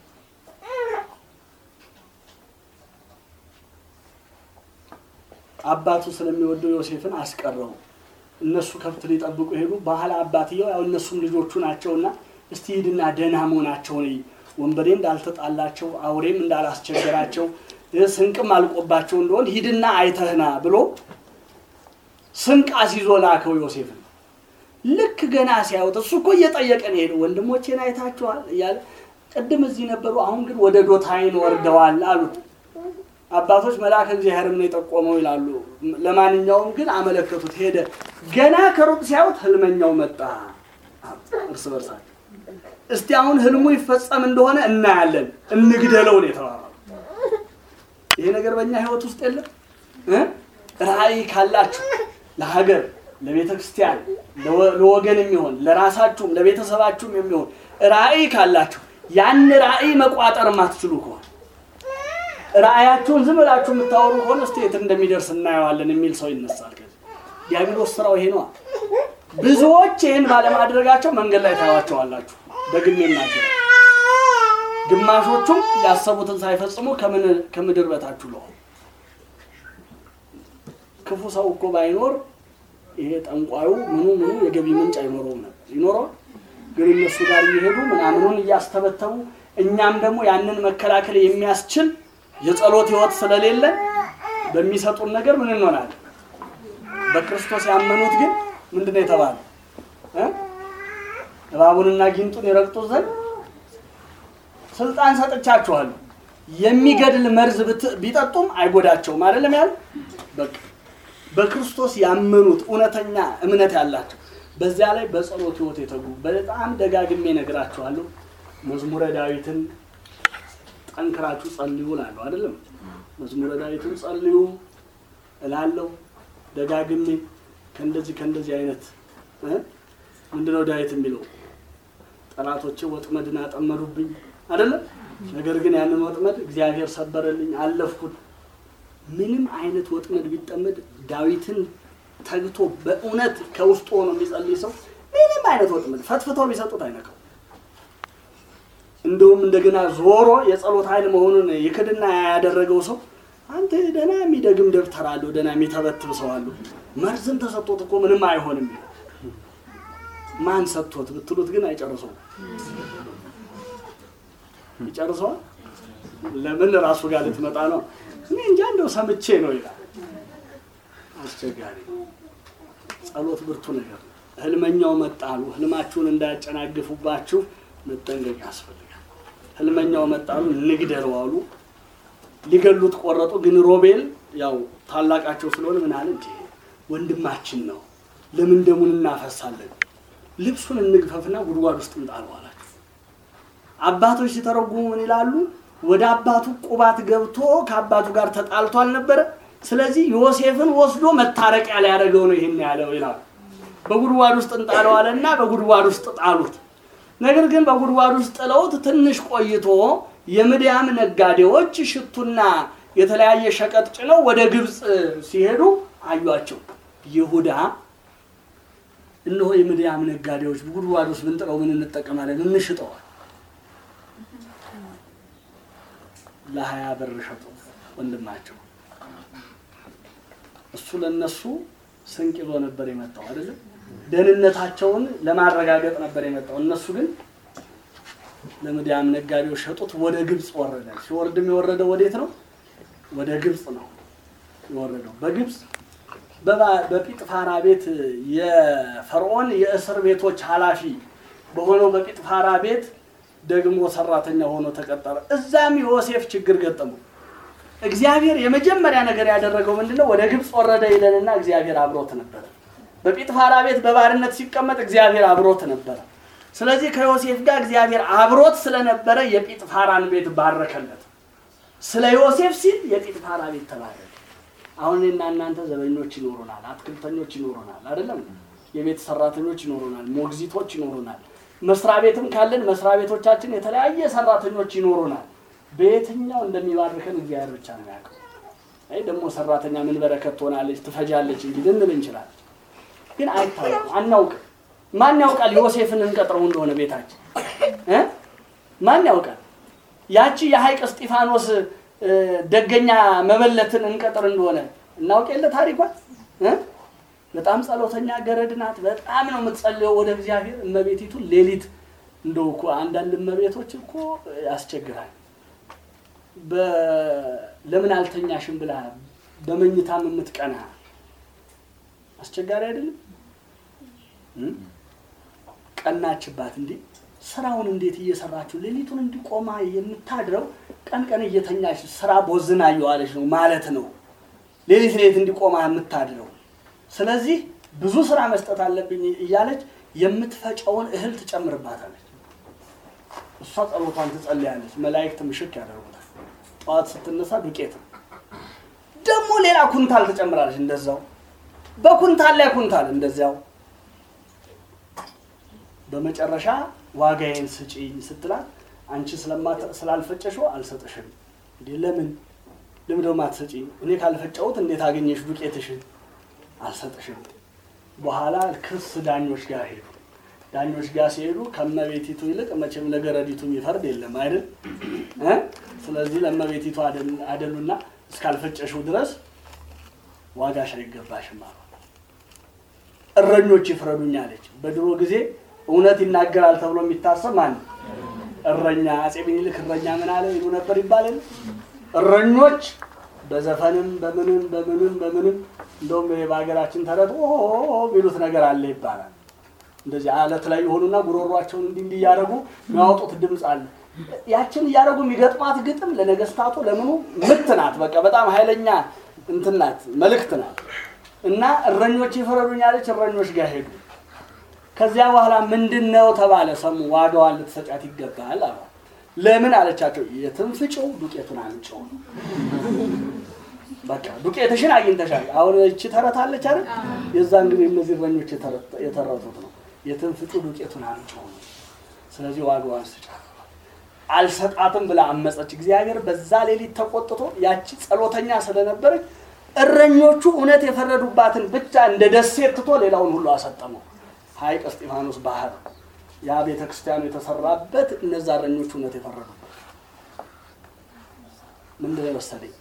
አባቱ ስለሚወደው ዮሴፍን አስቀረው። እነሱ ከብት ሊጠብቁ ሄዱ። ባህል አባትየው ያው እነሱም ልጆቹ ናቸውና እስቲ ሂድና ደህና መሆናቸውን እይ፣ ወንበዴ እንዳልተጣላቸው፣ አውሬም እንዳላስቸገራቸው፣ ስንቅም አልቆባቸው እንደሆን ሂድና አይተህና ብሎ ስንቅ አስይዞ ላከው ዮሴፍን። ልክ ገና ሲያዩት እሱ እኮ እየጠየቀን ሄደ ወንድሞቼን አይታችኋል እያለ ቅድም እዚህ ነበሩ፣ አሁን ግን ወደ ዶታይን ወርደዋል አሉት። አባቶች መልአከ እግዚአብሔርም ነው የጠቆመው ይላሉ። ለማንኛውም ግን አመለከቱት። ሄደ። ገና ከሩቅ ሲያዩት ህልመኛው መጣ። እርስ በርሳቸው እስቲ አሁን ህልሙ ይፈጸም እንደሆነ እናያለን፣ እንግደለው ነው የተባባሉ። ይሄ ነገር በእኛ ህይወት ውስጥ የለም እ ራእይ ካላችሁ ለሀገር፣ ለቤተ ክርስቲያን፣ ለወገን የሚሆን ለራሳችሁም ለቤተሰባችሁም የሚሆን ራእይ ካላችሁ ያን ራእይ መቋጠር ማትችሉ ከሆነ ራእያችሁን ዝም ብላችሁ የምታወሩ ከሆነ እስቲ የት እንደሚደርስ እናየዋለን የሚል ሰው ይነሳል። ከዚህ ዲያብሎስ ስራው ይሄ ነዋ። ብዙዎች ይህን ባለማድረጋቸው መንገድ ላይ ታያቸዋላችሁ። ደግሜ እናገር፣ ግማሾቹም ያሰቡትን ሳይፈጽሙ ከምድር በታች ውለዋል። ክፉ ሰው እኮ ባይኖር ይሄ ጠንቋዩ ምኑ ምኑ የገቢ ምንጭ አይኖረውም ነበር። ይኖረዋል ግን እነሱ ጋር እየሄዱ ምናምኑን እያስተበተቡ እኛም ደግሞ ያንን መከላከል የሚያስችል የጸሎት ህይወት ስለሌለ በሚሰጡን ነገር ምን እንሆናለን? በክርስቶስ ያመኑት ግን ምንድን ነው የተባለው? እባቡንና ጊንጡን የረግጡ ዘንድ ስልጣን ሰጥቻችኋለሁ፣ የሚገድል መርዝ ቢጠጡም አይጎዳቸውም። አይደለም ያለ በቃ በክርስቶስ ያመኑት እውነተኛ እምነት ያላቸው በዚያ ላይ በጸሎት ህይወት የተጉ በጣም ደጋግሜ ነግራችኋለሁ። መዝሙረ ዳዊትን ጠንክራችሁ ጸልዩ እላለሁ። አይደለም መዝሙረ ዳዊትን ጸልዩ እላለሁ ደጋግሜ። ከእንደዚህ ከእንደዚህ አይነት ምንድነው ዳዊት የሚለው ጠላቶቼ ወጥመድን አጠመዱብኝ አይደለም። ነገር ግን ያንን ወጥመድ እግዚአብሔር ሰበረልኝ፣ አለፍኩት። ምንም አይነት ወጥመድ ቢጠመድ ዳዊትን ተግቶ በእውነት ከውስጡ ሆኖ የሚጸልይ ሰው ምንም አይነት ወጥመድ ፈትፍተው ቢሰጡት አይነካው። እንደውም እንደገና ዞሮ የጸሎት ኃይል መሆኑን ይክድና ያደረገው ሰው አንተ ደህና የሚደግም ደብተር አለው፣ ደህና የሚተበትብ ሰው አለው። መርዝም ተሰጥቶት እኮ ምንም አይሆንም። ማን ሰጥቶት ብትሉት ግን አይጨርሰውም። ይጨርሰዋል። ለምን ራሱ ጋር ልትመጣ ነው? እኔ እንጃ እንደው ሰምቼ ነው ይላል። አስቸጋሪ ጸሎት ብርቱ ነገር ነው። ህልመኛው መጣሉ ህልማችሁን እንዳያጨናግፉባችሁ መጠንቀቅ ያስፈልጋል። ህልመኛው መጣሉ ንግደለው አሉ። ሊገሉት ቆረጡ። ግን ሮቤል ያው ታላቃቸው ስለሆነ ምን አለ እንዴ ወንድማችን ነው፣ ለምን ደሙን እናፈሳለን? ልብሱን እንግፈፍና ጉድጓድ ውስጥ እንጣለው አላቸው። አባቶች ሲተረጉሙ ምን ይላሉ? ወደ አባቱ ቁባት ገብቶ ከአባቱ ጋር ተጣልቶ አልነበረ? ስለዚህ ዮሴፍን ወስዶ መታረቂያ ሊያደርገው ነው ይህን ያለው ይላሉ። በጉድጓድ ውስጥ እንጣለው አለና በጉድጓድ ውስጥ ጣሉት። ነገር ግን በጉድጓድ ውስጥ ጥለውት ትንሽ ቆይቶ የምድያም ነጋዴዎች ሽቱና የተለያየ ሸቀጥ ጭነው ወደ ግብፅ ሲሄዱ አዩቸው። ይሁዳ እነሆ የምድያም ነጋዴዎች በጉድጓድ ውስጥ ብንጥለው ምን እንጠቀማለን? እንሽጠዋል። ለሀያ ብር ሸጡ ወንድማቸው። እሱ ለነሱ ስንቅ ይዞ ነበር የመጣው አይደለም። ደህንነታቸውን ለማረጋገጥ ነበር የመጣው። እነሱ ግን ለምድያም ነጋዴዎች ሸጡት። ወደ ግብፅ ወረደ። ሲወርድም የወረደው ወዴት ነው? ወደ ግብፅ ነው የወረደው። በግብፅ በጲጥፋራ ቤት የፈርዖን የእስር ቤቶች ኃላፊ በሆነው በጲጥፋራ ቤት ደግሞ ሰራተኛ ሆኖ ተቀጠረ። እዛም ዮሴፍ ችግር ገጠመው። እግዚአብሔር የመጀመሪያ ነገር ያደረገው ምንድነው? ወደ ግብፅ ወረደ ይለንና እግዚአብሔር አብሮት ነበረ። በጲጥፋራ ቤት በባርነት ሲቀመጥ እግዚአብሔር አብሮት ነበረ። ስለዚህ ከዮሴፍ ጋር እግዚአብሔር አብሮት ስለነበረ የጲጥፋራን ቤት ባረከለት። ስለ ዮሴፍ ሲል የጲጥፋራ ቤት ተባረከ። አሁን እኔና እናንተ ዘበኞች ይኖሩናል፣ አትክልተኞች ይኖሩናል። አይደለም የቤት ሰራተኞች ይኖሩናል፣ ሞግዚቶች ይኖሩናል። መስሪያ ቤትም ካለን መስሪያ ቤቶቻችን የተለያየ ሰራተኞች ይኖሩናል። በየትኛው እንደሚባርከን እግዚአብሔር ብቻ ነው ያውቀው። አይ ደግሞ ሰራተኛ ምን በረከት ትሆናለች ትፈጃለች እንጂ ልንል እንችላለን፣ ግን አይታወቅም፣ አናውቅም። ማን ያውቃል ዮሴፍን እንቀጥረው እንደሆነ ቤታችን እ ማን ያውቃል ያቺ የሐይቅ እስጢፋኖስ እ፣ ደገኛ መበለትን እንቀጥር እንደሆነ እናውቅ የለ ታሪኳን እ? በጣም ጸሎተኛ ገረድ ናት። በጣም ነው የምትጸልየው ወደ እግዚአብሔር። እመቤቲቱ ሌሊት እንደው እኮ አንዳንድ እመቤቶች እኮ ያስቸግራል። በ- ለምን አልተኛሽም ብላ በመኝታም የምትቀና አስቸጋሪ አይደለም? እ? ቀናችባት እንዴ ስራውን እንዴት እየሰራችሁ ሌሊቱን እንዲቆማ የምታድረው ቀን ቀን እየተኛች ስራ ቦዝና እየዋለች ነው ማለት ነው። ሌሊት ሌሊት እንዲቆማ የምታድረው ስለዚህ ብዙ ስራ መስጠት አለብኝ እያለች የምትፈጨውን እህል ትጨምርባታለች። እሷ ጸሎቷን ትጸልያለች። መላእክት ምሽክ ያደርጉታል። ጠዋት ስትነሳ ዱቄት ነው። ደግሞ ሌላ ኩንታል ትጨምራለች። እንደዛው በኩንታል ላይ ኩንታል እንደዚያው በመጨረሻ ዋጋዬን ስጪኝ ስትላት አንቺ ስለማት- ስላልፈጨሽው አልሰጥሽም። እንዴ ለምን ለምን ደግሞ አትሰጪኝ? እኔ ካልፈጨሁት እንዴት አገኘሽ ዱቄትሽን? አልሰጥሽም። በኋላ ክስ ዳኞች ጋር ሄዱ። ዳኞች ጋር ሲሄዱ ከመቤቲቱ ይልቅ መቼም ለገረዲቱ የሚፈርድ የለም አይደል እ? ስለዚህ ለመቤቲቱ አደል- አደሉና እስካልፈጨሽው ድረስ ዋጋሽ አይገባሽም አሉ። እረኞች ይፍረዱኝ አለች። በድሮ ጊዜ እውነት ይናገራል ተብሎ የሚታሰብ ማን ነው? እረኛ። አጼ ምኒልክ እረኛ ምን አለ ይሉ ነበር ይባላል። እረኞች በዘፈንም በምንም በምንም በምንም እንደውም ይሄ በሀገራችን ተረት ኦ ቢሉት ነገር አለ ይባላል። እንደዚህ አለት ላይ የሆኑና ጉሮሯቸውን እንዲህ እንዲህ እያደረጉ የሚያወጡት ድምፅ አለ። ያችን እያደረጉ የሚገጥሟት ግጥም ለነገስታቱ ለምኑ ምት ናት። በቃ በጣም ኃይለኛ እንትን ናት፣ መልእክት ናት። እና እረኞች ይፍረዱኝ አለች። እረኞች ጋር ሄዱ። ከዚያ በኋላ ምንድን ነው ተባለ። ሰሙ ዋጋዋን ልትሰጫት ይገባል አሉ። ለምን አለቻቸው። የትም ፍጪው ዱቄቱን አምጪው። በቃ ዱቄትሽን አግኝተሻል። አሁን እቺ ተረት አለች አይደል? የዛን ጊዜ እነዚህ እረኞች የተረት- የተረቱት ነው። የትም ፍጪው ዱቄቱን አምጪው ነው። ስለዚህ ዋጋዋን ስጫት። አልሰጣትም ብላ አመፀች። እግዚአብሔር በዛ ሌሊት ተቆጥቶ ያቺ ጸሎተኛ ስለነበረች እረኞቹ እውነት የፈረዱባትን ብቻ እንደ ደሴት ትቶ ሌላውን ሁሉ አሰጠመው። ሐይቅ እስጢፋኖስ ባህር ያ ቤተ ክርስቲያኑ የተሰራበት እነዛ እረኞቹ እውነት የፈረዱበት ምንድን ነው የወሰደኝ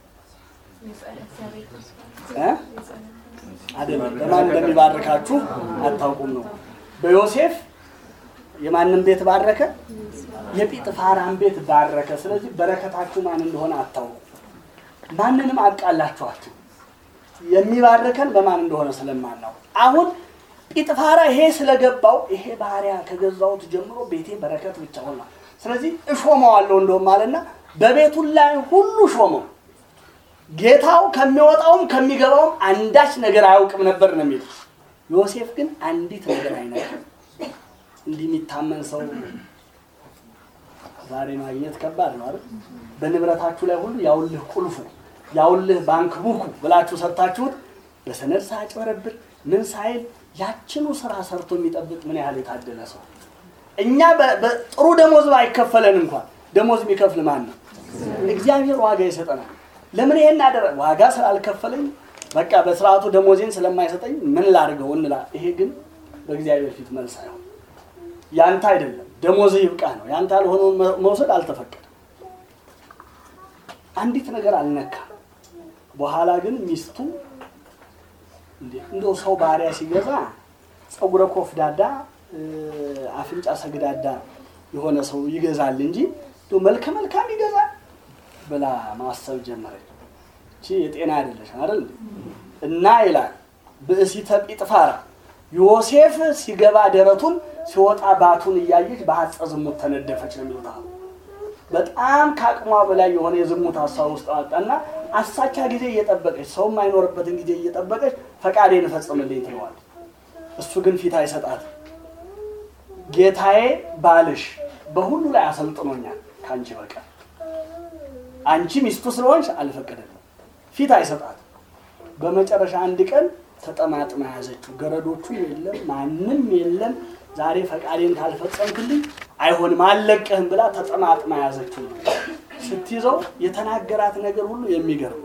እ? አይደለም በማን እንደሚባርካችሁ አታውቁም ነው። በዮሴፍ የማንም ቤት ባረከ? የጲጥፋራን ቤት ባረከ። ስለዚህ በረከታችሁ ማን እንደሆነ አታውቁ። ማንንም አቃላችኋችሁ የሚባርከን በማን እንደሆነ ስለማናውቅ አሁን ጲጥፋራ ይሄ ስለገባው ይሄ ባሪያ ከገዛሁት ጀምሮ ቤቴ በረከት ብቻ ሆኗል። ስለዚህ እሾመዋለሁ እንደውም አለና በቤቱ ላይ ሁሉ ሾመው። ጌታው ከሚወጣውም ከሚገባውም አንዳች ነገር አያውቅም ነበር ነው የሚለው። ዮሴፍ ግን አንዲት ነገር አይነቅም። እንዲህ የሚታመን ሰው ዛሬ ማግኘት ከባድ ነው አይደል? በንብረታችሁ ላይ ሁሉ ያውልህ ቁልፉ ያውልህ ባንክ ቡኩ ብላችሁ ሰጥታችሁት በሰነድ ሳያጭበረብር ምን ሳይል ያችኑ ስራ ሰርቶ የሚጠብቅ ምን ያህል የታደለ ሰው። እኛ በ- በጥሩ ደሞዝ አይከፈለን እንኳን ደሞዝ የሚከፍል ማን ነው? እግዚአብሔር ዋጋ ይሰጠናል። ለምን ይሄን አደረ? ዋጋ ስላልከፈለኝ በቃ በስርዓቱ ደሞዜን ስለማይሰጠኝ ምን ላድርገው እንላ። ይሄ ግን በእግዚአብሔር ፊት መልስ አይሆን። ያንተ አይደለም ደሞዝ ይብቃ ነው። ያንተ ያልሆነውን መ- መውሰድ አልተፈቀደም። አንዲት ነገር አልነካም። በኋላ ግን ሚስቱ እንዴ እንደው ሰው ባሪያ ሲገዛ ፀጉረ ኮፍዳዳ እ፣ አፍንጫ ሰግዳዳ የሆነ ሰው ይገዛል እንጂ እንደው መልከ መልካም ይገዛል ብላ ማሰብ ጀመረች። እቺ የጤና አይደለሽ አይደል እና ይላል ብእሲተ ጲጥፋራ ዮሴፍ ሲገባ ደረቱን ሲወጣ ባቱን እያየች በሐፀ ዝሙት ተነደፈች ነው የሚሉት አሁን። በጣም ከአቅሟ በላይ የሆነ የዝሙት ሀሳብ ውስጥ አወጣና አሳቻ ጊዜ እየጠበቀች ሰው የማይኖርበትን ጊዜ እየጠበቀች ፈቃዴን እፈጽምልኝ ትለዋለች። እሱ ግን ፊት አይሰጣት። ጌታዬ ባልሽ በሁሉ ላይ አሰልጥኖኛል ከአንቺ በቀር አንቺ ሚስቱ ስለሆንሽ አልፈቀደልም። ፊት አይሰጣት። በመጨረሻ አንድ ቀን ተጠማጥማ ያዘችው። ገረዶቹ የለም ማንም የለም። ዛሬ ፈቃዴን ካልፈጸምክልኝ አይሆንም አልለቅህም ብላ ተጠማጥማ ያዘችው። ስትይዘው የተናገራት ነገር ሁሉ የሚገርም ነው።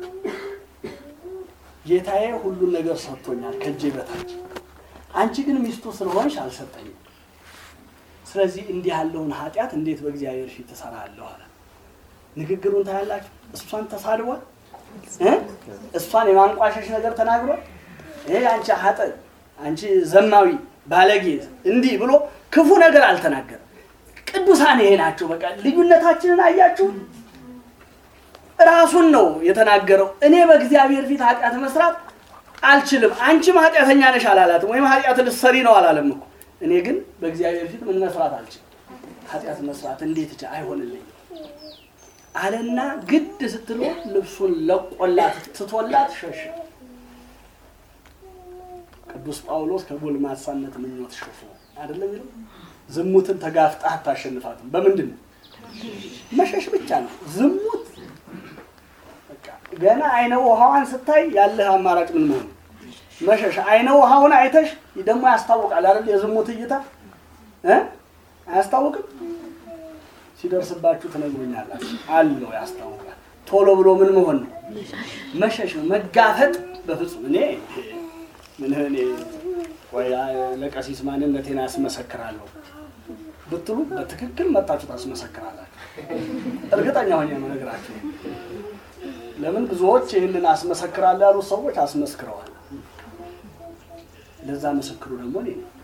ጌታዬ ሁሉን ነገር ሰጥቶኛል ከእጄ በታች፣ አንቺ ግን ሚስቱ ስለሆንሽ አልሰጠኝም። ስለዚህ እንዲህ ያለውን ኃጢአት እንዴት በእግዚአብሔር ፊት እሰራለሁ አለ። ንግግሩን ታያላችሁ። እሷን ተሳድቧል እ እሷን የማንቋሸሽ ነገር ተናግሯል። ይሄ አንቺ ሀጠ አንቺ ዘማዊ ባለጌ እንዲህ ብሎ ክፉ ነገር አልተናገረም። ቅዱሳን ይሄ ናቸው። በቃ ልዩነታችንን አያችሁ። ራሱን ነው የተናገረው። እኔ በእግዚአብሔር ፊት ኃጢአት መስራት አልችልም፣ አንቺም ኃጢአተኛ ነሽ አላላትም። ወይም ኃጢአት ልትሰሪ ነው አላለም እኮ። እኔ ግን በእግዚአብሔር ፊት ምን መስራት አልችልም፣ ኃጢአት መስራት እንዴት ይቻ አይሆንልኝም አለና ግድ ስትሎ ልብሱን ለቆላት ትቶላት ሸሸ። ቅዱስ ጳውሎስ ከጎልማሳነት ምኞት ሸፎ አይደለም የሚለው ዝሙትን ተጋፍጣ አታሸንፋትም። በምንድን ነው? መሸሽ ብቻ ነው። ዝሙት በቃ ገና አይነ ውሃዋን ስታይ ያለህ አማራጭ ምን መሆኑ? መሸሽ። አይነ ውሃውን አይተሽ ደግሞ ያስታውቃል አይደል? የዝሙት እይታ እ አያስታውቅም? ሲደርስባችሁ ትነግሩኛላችሁ። አለው ያስታውቃል። ቶሎ ብሎ ምን መሆን ነው? መሸሽ ነው። መጋፈጥ በፍጹም እኔ ምን እኔ ወይ ለቀሲስ ማንነቴን አስመሰክራለሁ ብትሉ በትክክል መጣችሁ ታስመሰክራላችሁ። እርግጠኛ ሆኜ ነው እነግራችሁ። ለምን ብዙዎች ይህንን አስመሰክራለሁ ያሉት ሰዎች አስመስክረዋል። ለዛ ምስክሩ ደግሞ እኔ ነኝ።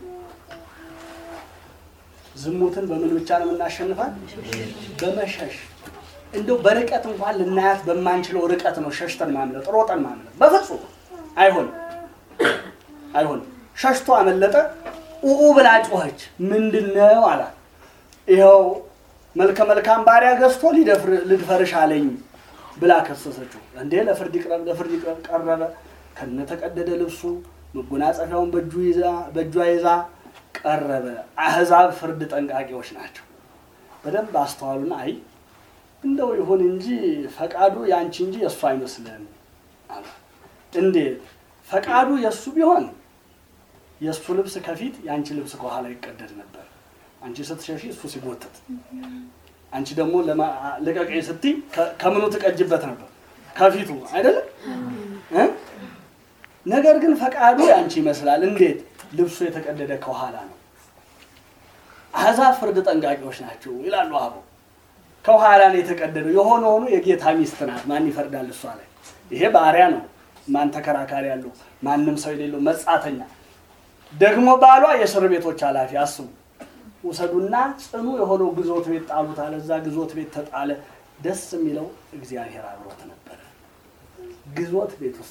ዝሙትን በምን ብቻ ነው የምናሸንፋት? በመሸሽ እንደው በርቀት እንኳን ልናያት በማንችለው ርቀት ነው ሸሽተን ማምለጥ፣ ሮጠን ማምለጥ። በፍጹም አይሆንም፣ አይሆንም። ሸሽቶ አመለጠ። ኡኡ ብላ ጮኸች። ምንድን ነው አላት። ይኸው መልከ መልካም ባሪያ ገዝቶ ልድፈርሽ አለኝ ብላ ከሰሰችው። እንዴ ለፍርድ ይቅረብ፣ ለፍርድ ይቅረብ። ቀረበ ከነተቀደደ ልብሱ መጎናጸፊያውን በእጁ ይዛ በእጇ ይዛ ቀረበ። አህዛብ ፍርድ ጠንቃቂዎች ናቸው። በደንብ አስተዋሉና አይ እንደው ይሁን እንጂ ፈቃዱ ያንቺ እንጂ የእሱ አይመስልም አለ። እንዴት ፈቃዱ የእሱ ቢሆን የእሱ ልብስ ከፊት የአንቺ ልብስ ከኋላ ይቀደድ ነበር። አንቺ ስትሸሺ እሱ ሲጎትት፣ አንቺ ደግሞ ልቀቀኝ ስትይ ከምኑ ትቀጅበት ነበር? ከፊቱ አይደለም እ ነገር ግን ፈቃዱ ያንቺ ይመስላል። እንዴት ልብሱ የተቀደደ ከኋላ ነው። አሕዛብ ፍርድ ጠንቃቂዎች ናቸው ይላሉ አበው። ከኋላ ነው የተቀደደው። የሆነ ሆኖ የጌታ ሚስት ናት። ማን ይፈርዳል እሷ ላይ? ይሄ ባሪያ ነው። ማን ተከራካሪ ያለው? ማንም ሰው የሌለው መጻተኛ። ደግሞ ባሏ የእስር ቤቶች ኃላፊ። አስቡ። ውሰዱና ጽኑ የሆነው ግዞት ቤት ጣሉት አለ። እዛ ግዞት ቤት ተጣለ። ደስ የሚለው እግዚአብሔር አብሮት ነበረ። ግዞት ቤት ውስጥ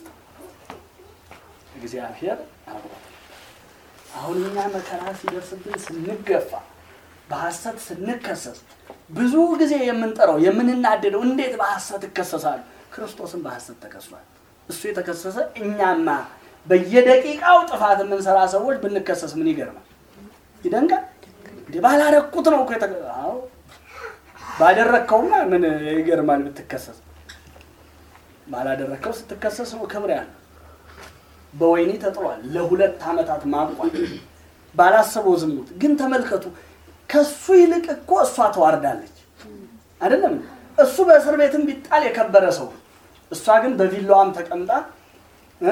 እግዚአብሔር አብሮት አሁን እኛ መከራ ሲደርስብን ስንገፋ፣ በሐሰት ስንከሰስ ብዙ ጊዜ የምንጠራው የምንናደደው እንዴት በሐሰት እከሰሳሉ? ክርስቶስን በሐሰት ተከሷል። እሱ የተከሰሰ እኛማ በየደቂቃው ጥፋት የምንሰራ ሰዎች ብንከሰስ ምን ይገርማል? ይደንቃል። እንዲህ ባላረኩት ነው እኮ የተከ አዎ ባደረግከውማ ምን ይገርማል ብትከሰስ። ባላደረግከው ስትከሰስ ነው ክብር ያለው። በወይኒ ተጥሏል ለሁለት ዓመታት ማቋል ባላሰበው ዝሙት ግን ተመልከቱ ከሱ ይልቅ እኮ እሷ ተዋርዳለች አይደለም እሱ በእስር ቤትም ቢጣል የከበረ ሰው እሷ ግን በቪላዋም ተቀምጣ እ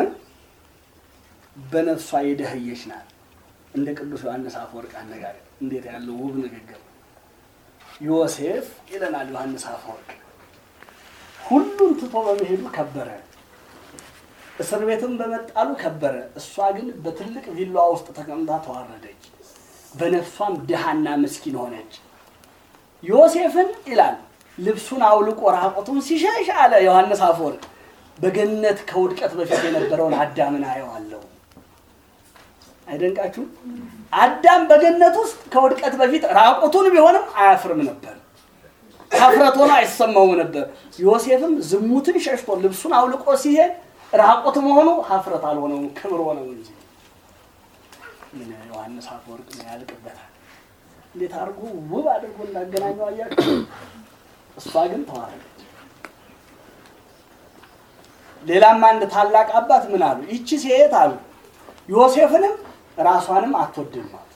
በነፍሷ የደህየች ናት እንደ ቅዱስ ዮሐንስ አፈወርቅ አነጋገር እንዴት ያለው ውብ ንግግር ዮሴፍ ይለናል ዮሐንስ አፈወርቅ ሁሉን ትቶ በመሄዱ ከበረ እስር ቤትም በመጣሉ ከበረ። እሷ ግን በትልቅ ቪላዋ ውስጥ ተቀምጣ ተዋረደች፣ በነፍሷም ድሃና ምስኪን ሆነች። ዮሴፍን ይላል ልብሱን አውልቆ ራቆቱን ሲሸሽ አለ ዮሐንስ አፈወርቅ በገነት ከውድቀት በፊት የነበረውን አዳምን አየዋለሁ። አይደንቃችሁም? አዳም በገነት ውስጥ ከውድቀት በፊት ራቁቱን ቢሆንም አያፍርም ነበር፣ ሀፍረት ሆኖ አይሰማውም ነበር። ዮሴፍም ዝሙትን ሸሽቶ ልብሱን አውልቆ ሲሄድ ራቁት መሆኑ ሀፍረት አልሆነውም፣ ክብር ሆነው እንጂ። ምን ዮሐንስ አፈወርቅ ምን ያልቅበታል? እንዴት አድርጎ ውብ አድርጎ እንዳገናኘው አያችሁ። እሷ ግን ተዋረደች። ሌላም አንድ ታላቅ አባት ምን አሉ? ይቺ ሴት አሉ ዮሴፍንም ራሷንም አትወድም ማለት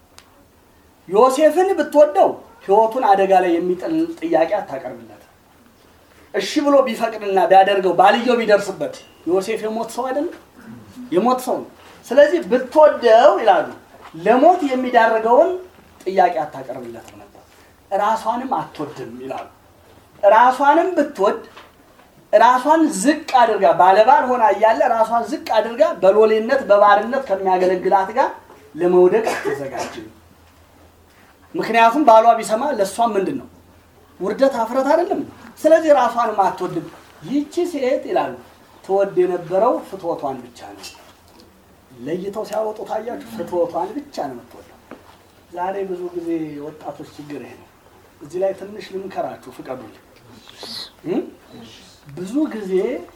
ዮሴፍን ብትወደው ሕይወቱን አደጋ ላይ የሚጥል ጥያቄ አታቀርብለት። እሺ ብሎ ቢፈቅድና ቢያደርገው ባልየው ቢደርስበት ዮሴፍ የሞት ሰው አይደለም? የሞት ሰው ነው። ስለዚህ ብትወደው ይላሉ ለሞት የሚዳርገውን ጥያቄ አታቀርብለትም ነበር። ራሷንም አትወድም ይላሉ። ራሷንም ብትወድ ራሷን ዝቅ አድርጋ ባለባል ሆና እያለ ራሷን ዝቅ አድርጋ በሎሌነት በባርነት ከሚያገለግላት ጋር ለመውደቅ አትዘጋጅም። ምክንያቱም ባሏ ቢሰማ ለእሷም ምንድን ነው ውርደት፣ አፍረት አይደለም። ስለዚህ ራሷንም አትወድም። ይቺ ሴት ይላሉ ትወድ የነበረው ፍትወቷን ብቻ ነው። ለይተው ሲያወጡ ታያችሁ፣ ፍትወቷን ብቻ ነው የምትወደው። ዛሬ ብዙ ጊዜ ወጣቶች ችግር ይሄ ነው። እዚህ ላይ ትንሽ ልምከራችሁ፣ ፍቀዱልኝ። እም? ብዙ ጊዜ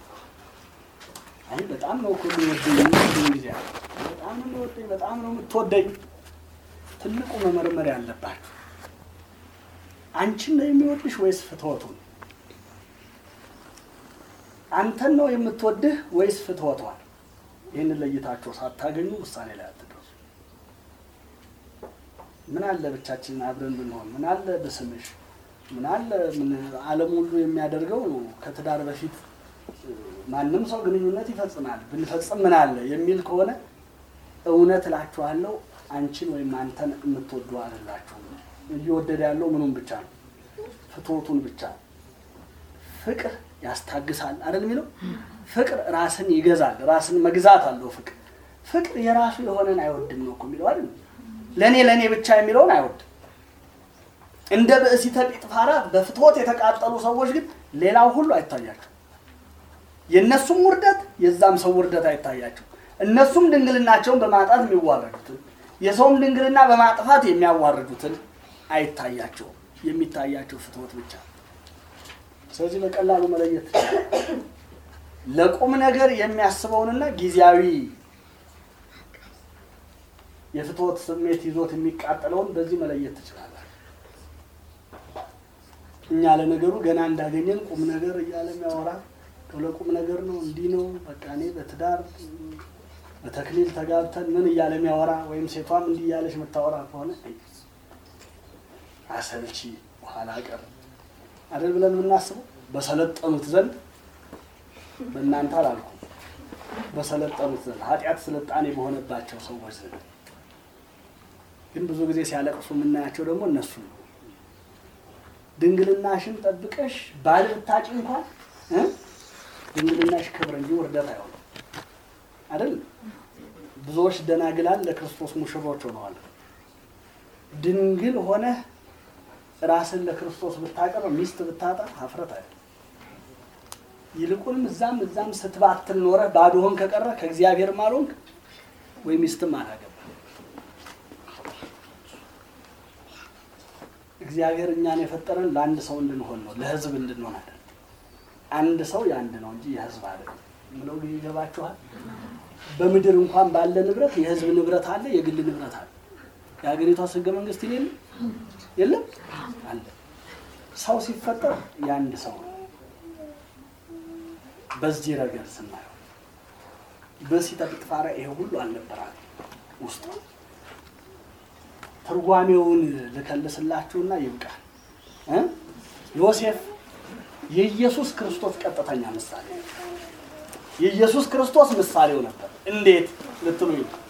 አይ በጣም ነው እኮ የሚወደኝ የሚወደኝ ጊዜ አለ። በጣም ነው የሚወደኝ፣ በጣም ነው የምትወደኝ። ትልቁ መመርመር ያለባችሁ አንቺን ነው የሚወድሽ ወይስ ፍትወቱን? አንተን ነው የምትወድህ ወይስ ፍትወቷን? ይህንን ለይታችሁ ሳታገኙ ውሳኔ ላይ አትደርሱ። ምን አለ ብቻችንን አብረን ብንሆን፣ ምን አለ ብስምሽ፣ ምን አለ ምን ዓለም ሁሉ የሚያደርገው ከትዳር በፊት ማንም ሰው ግንኙነት ይፈጽማል ብንፈጽም ምን አለ የሚል ከሆነ እውነት እላችኋለሁ አንቺን ወይም አንተን የምትወዱ አይደላችሁም። እየወደደ ያለው ምኑን ብቻ ነው? ፍትወቱን ብቻ ነው። ፍቅር ያስታግሳል አይደል የሚለው ፍቅር ራስን ይገዛል። ራስን መግዛት አለው ፍቅር። ፍቅር የራሱ የሆነን አይወድም ነው እኮ የሚለው አይደል? ለእኔ ለእኔ ብቻ የሚለውን አይወድም። እንደ ብእሲተ ጲጥፋራ በፍትወት የተቃጠሉ ሰዎች ግን ሌላው ሁሉ አይታያቸው። የእነሱም ውርደት የዛም ሰው ውርደት አይታያቸው። እነሱም ድንግልናቸውን በማጣት የሚዋረዱትን የሰውም ድንግልና በማጥፋት የሚያዋርዱትን አይታያቸውም። የሚታያቸው ፍትወት ብቻ ነው። ስለዚህ በቀላሉ መለየት ትችላለህ። ለቁም ነገር የሚያስበውንና ጊዜያዊ የፍትወት ስሜት ይዞት የሚቃጠለውን በዚህ መለየት ትችላለህ። እኛ ለነገሩ ገና እንዳገኘን ቁም ነገር እያለ የሚያወራ ለቁም ነገር ነው እንዲህ ነው በቃ እኔ በትዳር በተክሊል ተጋብተን ምን እያለ የሚያወራ ወይም ሴቷም እንዲህ እያለች የምታወራ ከሆነ አሰልቺ በኋላ ቀር አይደል ብለን የምናስበው በሰለጠኑት ዘንድ በእናንተ አላልኩም፣ በሰለጠኑት ዘንድ ኃጢአት ስልጣኔ በሆነባቸው ሰዎች ዘንድ ግን ብዙ ጊዜ ሲያለቅሱ የምናያቸው ደግሞ እነሱ ነው። ድንግልናሽን ጠብቀሽ ባል ብታጭ እንኳን እ ድንግልናሽ ክብር እንጂ ውርደት አይሆንም አይደል? ብዙዎች ደናግላን ለክርስቶስ ሙሽሮች ሆነዋል። ድንግል ሆነህ ራስን ለክርስቶስ ብታቀርብ ሚስት ብታጣ ሀፍረት አይደል? ይልቁንም እዛም እዛም ስትባትል ኖረህ ባዶህን ከቀረ ከእግዚአብሔር ማልሆንክ ወይ ሚስትም አላገባ። እግዚአብሔር እኛን የፈጠረን ለአንድ ሰው እንድንሆን ነው፣ ለህዝብ እንድንሆን አይደል? አንድ ሰው የአንድ ነው እንጂ የህዝብ አይደለም ብለው ይገባችኋል። በምድር እንኳን ባለ ንብረት የህዝብ ንብረት አለ፣ የግል ንብረት አለ። የሀገሪቷ ህገ መንግስት የለም የለም አለ። ሰው ሲፈጠር የአንድ ሰው ነው። በዚህ ረገድ ስናየው በሲተ ጲጥፋራ ይሄ ሁሉ አልነበራል ውስጡ። ትርጓሜውን ልከልስላችሁና ይብቃል። እ ዮሴፍ የኢየሱስ ክርስቶስ ቀጥተኛ ምሳሌ ነው። የኢየሱስ ክርስቶስ ምሳሌው ነበር። እንዴት ልትሉኝ ነው?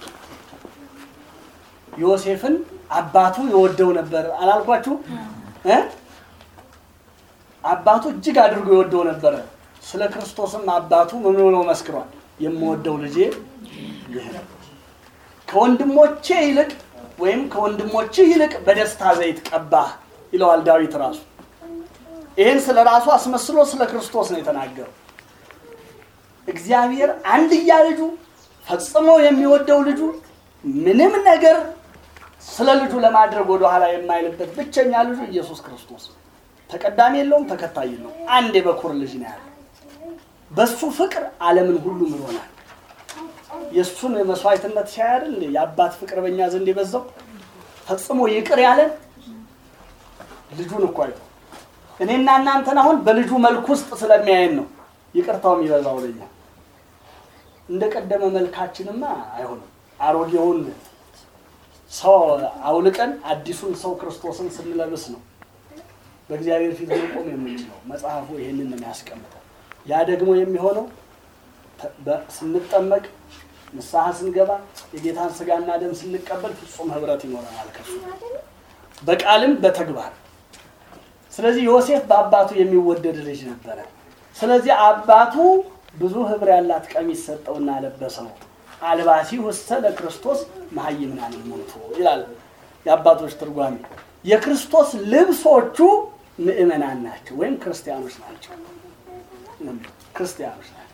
ዮሴፍን አባቱ የወደው ነበር አላልኳችሁ? እ አባቱ እጅግ አድርጎ የወደው ነበረ። ስለ ክርስቶስም አባቱ ምን ብሎ መስክሯል? የምወደው ልጄ ይህ ነው። ከወንድሞቼ ይልቅ ወይም ከወንድሞችህ ይልቅ በደስታ ዘይት ቀባህ ይለዋል ዳዊት ራሱ። ይህን ስለ ራሱ አስመስሎ ስለ ክርስቶስ ነው የተናገረው። እግዚአብሔር አንድያ ልጁ ፈጽሞ የሚወደው ልጁ ምንም ነገር ስለ ልጁ ለማድረግ ወደኋላ የማይልበት ብቸኛ ልጁ ኢየሱስ ክርስቶስ ተቀዳሚ የለውም፣ ተከታይ የለውም። አንድ የበኩር ልጅ ነው ያለው። በሱ ፍቅር ዓለምን ሁሉ ምሮናል። የእሱን መስዋዕትነት ሲያይ አይደል እንዴ የአባት ፍቅር በእኛ ዘንድ የበዛው ፈጽሞ ይቅር ያለን ልጁን እኮ አይቶ እኔና እናንተን አሁን በልጁ መልክ ውስጥ ስለሚያየን ነው ይቅርታው የሚበዛው ለኛ እንደ ቀደመ መልካችንማ አይሆንም። አሮጌውን ሰው አውልቀን አዲሱን ሰው ክርስቶስን ስንለብስ ነው በእግዚአብሔር ፊት መቆም የምንችለው። መጽሐፉ ይህንን ነው የሚያስቀምጠው። ያ ደግሞ የሚሆነው ተ- በ- ስንጠመቅ ንስሐ ስንገባ የጌታን ስጋና ደም ስንቀበል ፍጹም ህብረት ይኖረናል ከሱ በቃልም በተግባር። ስለዚህ ዮሴፍ በአባቱ የሚወደድ ልጅ ነበረ። ስለዚህ አባቱ ብዙ ህብር ያላት ቀሚስ ሰጠውና ለበሰው። አልባሲ ውስተ ለክርስቶስ መሀይምናን ሞቱ ይላል የአባቶች ትርጓሜ። የክርስቶስ ልብሶቹ ምእመናን ናቸው ወይም ክርስቲያኖች ናቸው። ክርስቲያኖች ናቸው።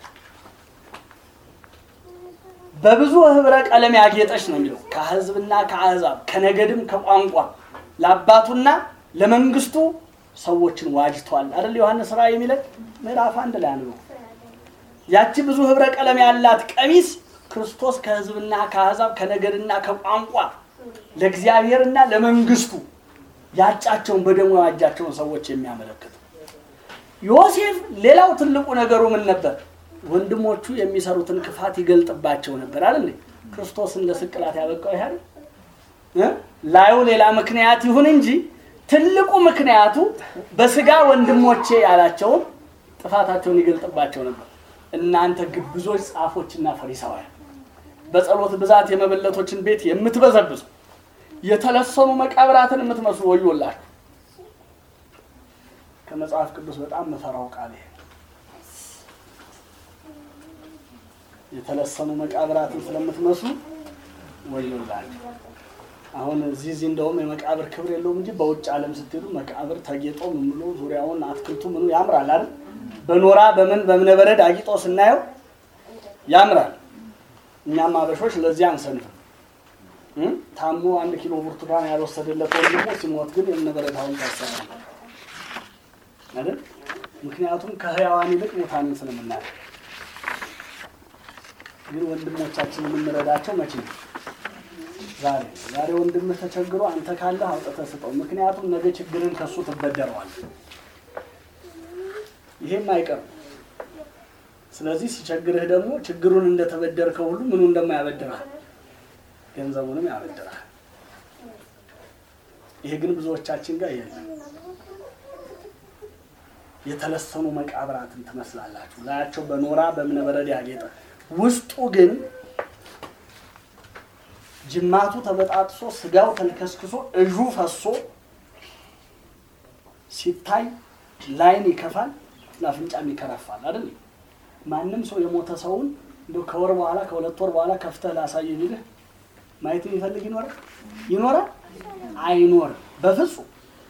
በብዙ ህብረ ቀለም ያጌጠች ነው የሚለው ከህዝብና ከአሕዛብ ከነገድም ከቋንቋ ለአባቱና ለመንግስቱ ሰዎችን ዋጅቷል አይደል ዮሐንስ ራእይ የሚለን ምዕራፍ አንድ ላይ ነው ያቺ ብዙ ህብረ ቀለም ያላት ቀሚስ ክርስቶስ ከህዝብና ከአሕዛብ ከነገድና ከቋንቋ ለእግዚአብሔርና ለመንግስቱ ያጫቸውን በደሙ የዋጃቸውን ሰዎች የሚያመለክት ዮሴፍ ሌላው ትልቁ ነገሩ ምን ነበር? ወንድሞቹ የሚሰሩትን ክፋት ይገልጥባቸው ነበር አይደል? ክርስቶስን ለስቅላት ያበቃው ይሄ አይደል? እ? ላዩ ሌላ ምክንያት ይሁን እንጂ ትልቁ ምክንያቱ በስጋ ወንድሞቼ ያላቸውን ጥፋታቸውን ይገልጥባቸው ነበር። እናንተ ግብዞች ጻፎችና ፈሪሳውያን በጸሎት ብዛት የመበለቶችን ቤት የምትበዘብዙ የተለሰኑ መቃብራትን የምትመስሉ ወዮላችሁ። ከመጽሐፍ ቅዱስ በጣም መፈራው ቃል ይሄ የተለሰኑ መቃብራትን ስለምትመስሉ ወዮላችሁ። አሁን እዚህ እዚህ እንደውም የመቃብር ክብር የለውም እንጂ በውጭ ዓለም ስትሄዱ መቃብር ተጌጦ ምን ብሎ ዙሪያውን አትክልቱ ምኑ ያምራል አይደል? በኖራ በምን በእብነ በረድ አጊጦ ስናየው ያምራል። እኛም አበሾች ለዚህ አንሰንፍም። እ? ታሞ አንድ ኪሎ ብርቱካን ያልወሰደለት ወንድሞ ሲሞት ግን የእብነ በረድ ሐውልት ያሰራል አይደል? ምክንያቱም ከህያዋን ይልቅ ሙታንን ስለምናየው። ግን ወንድሞቻችን የምንረዳቸው መቼ ነው? ዛሬ ዛሬ ወንድምህ ተቸግሮ አንተ ካለህ አውጥተህ ስጠው። ምክንያቱም ነገ ችግርን ከሱ ትበደረዋል። ይሄም አይቀርም። ስለዚህ ሲቸግርህ ደግሞ ችግሩን እንደተበደርከው ሁሉ ምኑ እንደማያበድርህ ገንዘቡንም ያበድርህ። ይሄ ግን ብዙዎቻችን ጋር የለም። የተለሰኑ መቃብራትን ትመስላላችሁ። ላያቸው በኖራ በእብነ በረድ ያጌጠ ውስጡ ግን ጅማቱ ተበጣጥሶ ስጋው ተልከስክሶ እዡ ፈሶ ሲታይ ላይን ይከፋል፣ ለአፍንጫም ይከረፋል አይደል? ማንም ሰው የሞተ ሰውን እንደው ከወር በኋላ ከሁለት ወር በኋላ ከፍተህ ላሳይ ቢልህ ማየት የሚፈልግ ይኖራል ይኖራል? አይኖርም በፍጹም።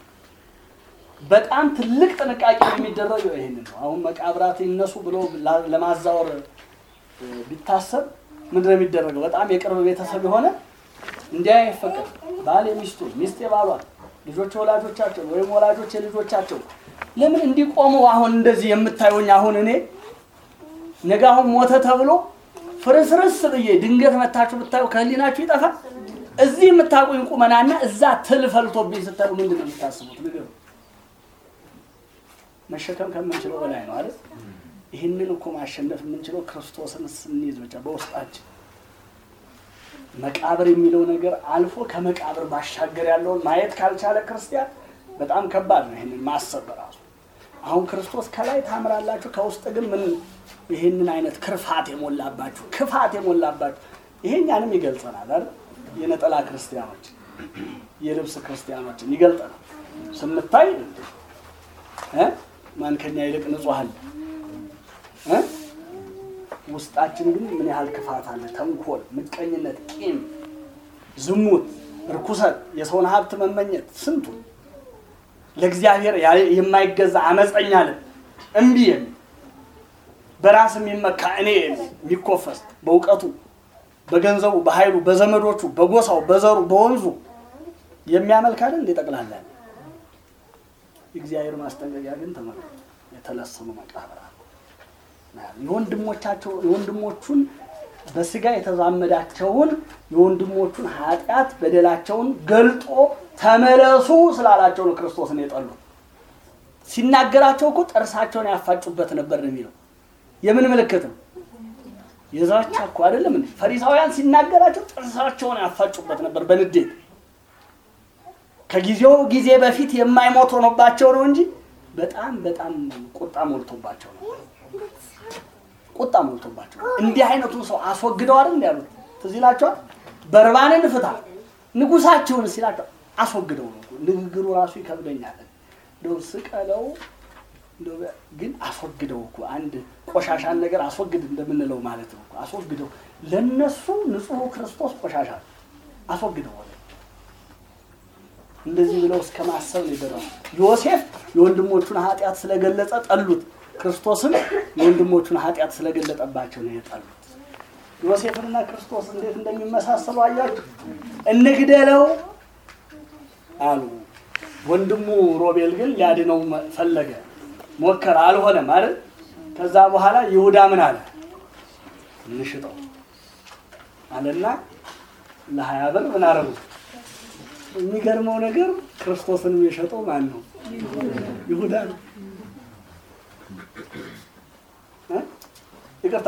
በጣም ትልቅ ጥንቃቄ የሚደረገው ይሄንን ነው። አሁን መቃብራት ይነሱ ብሎ ላ- ለማዛወር እ፣ ቢታሰብ ምንድን ነው የሚደረገው? በጣም የቅርብ ቤተሰብ የሆነ እንዲያ አይፈቀድ። ባል የሚስቱን፣ ሚስት የባሏን፣ ልጆች የወላጆቻቸው ወይም ወላጆች የልጆቻቸው ለምን እንዲቆሙ አሁን እንደዚህ የምታዩኝ አሁን እኔ ነገ አሁን ሞተ ተብሎ ፍርስርስ ብዬ ድንገት መታችሁ ብታዩ ከህሊናችሁ ይጠፋል። እዚህ የምታውቁኝ ቁመናና እዛ ትል ፈልቶብኝ ስታዩ ምንድን ነው የምታስቡት? ንገሩ። መሸከም ከምንችለው በላይ ነው አይደል? ይህንን እኮ ማሸነፍ የምንችለው ክርስቶስን ስንይዝ ብቻ በውስጣችን መቃብር የሚለው ነገር አልፎ ከመቃብር ባሻገር ያለውን ማየት ካልቻለ ክርስቲያን በጣም ከባድ ነው። ይህንን ማሰብ በራሱ አሁን ክርስቶስ ከላይ ታምራላችሁ፣ ከውስጥ ግን ምን ይህንን አይነት ክርፋት የሞላባችሁ ክፋት የሞላባችሁ ይሄ እኛንም ይገልጸናል አይደል? የነጠላ ክርስቲያኖች የልብስ ክርስቲያኖችን ይገልጠናል። ስንታይ እ ማን ከኛ ይልቅ ንጹሕ አለ እ ውስጣችን ግን ምን ያህል ክፋት አለ? ተንኮል፣ ምቀኝነት፣ ቂም፣ ዝሙት፣ ርኩሰት፣ የሰውን ሀብት መመኘት ስንቱ ለእግዚአብሔር ያ- የማይገዛ አመፀኛ ልብ እምቢ የሚል በራስ የሚመካ እኔ የሚል የሚኮፈስ በእውቀቱ በገንዘቡ በኃይሉ በዘመዶቹ በጎሳው በዘሩ በወንዙ የሚያመልክ አይደል እንደ ጠቅላላ የእግዚአብሔር ማስጠንቀቂያ ግን ተመልከቱ የተለሰኑ መቃብራት የወንድሞቻቸው የወንድሞቹን በስጋ የተዛመዳቸውን የወንድሞቹን ኃጢአት በደላቸውን ገልጦ ተመለሱ ስላላቸው ነው ክርስቶስን የጠሉት። ሲናገራቸው እኮ ጥርሳቸውን ያፋጩበት ነበር ነው የሚለው። የምን ምልክት ነው? የዛቻ እኮ አይደለም እንዴ? ፈሪሳውያን ሲናገራቸው ጥርሳቸውን ያፋጩበት ነበር በንዴት ከጊዜው ጊዜ በፊት የማይሞት ሆኖባቸው ነው እንጂ በጣም በጣም ቁጣ ሞልቶባቸው ነው። ቁጣ ሞልቶባቸው እንዲህ አይነቱን ሰው አስወግደው አይደል እንዲ ያሉት ትዝ ይላቸዋል። በርባንን ፍታ ንጉሳችሁን ሲላቸው አስወግደው ነው። ንግግሩ ራሱ ይከብደኛል። እንደው ስቀለው እንደው ግን አስወግደው እኮ አንድ ቆሻሻን ነገር አስወግድ እንደምንለው ማለት ነው። አስወግደው ለነሱ ንጹሑ ክርስቶስ ቆሻሻ አስወግደው አለ። እንደዚህ ብለው እስከ ማሰብ ነው የደረሱ። ዮሴፍ የወንድሞቹን ኃጢአት ስለገለጸ ጠሉት። ክርስቶስም የወንድሞቹን ኃጢአት ስለገለጠባቸው ነው የጠሉት። ዮሴፍንና ክርስቶስ እንዴት እንደሚመሳሰሉ አያችሁ። እንግደለው አሉ። ወንድሙ ሮቤል ግን ሊያድነው ፈለገ፣ ሞከረ፣ አልሆነም አይደል? ከዛ በኋላ ይሁዳ ምን አለ? እንሽጠው አለና ለሀያ ብር ምን አረጉት? የሚገርመው ነገር ክርስቶስንም የሸጠው ማን ነው? ይሁዳ ነው። እ? ይቅርታ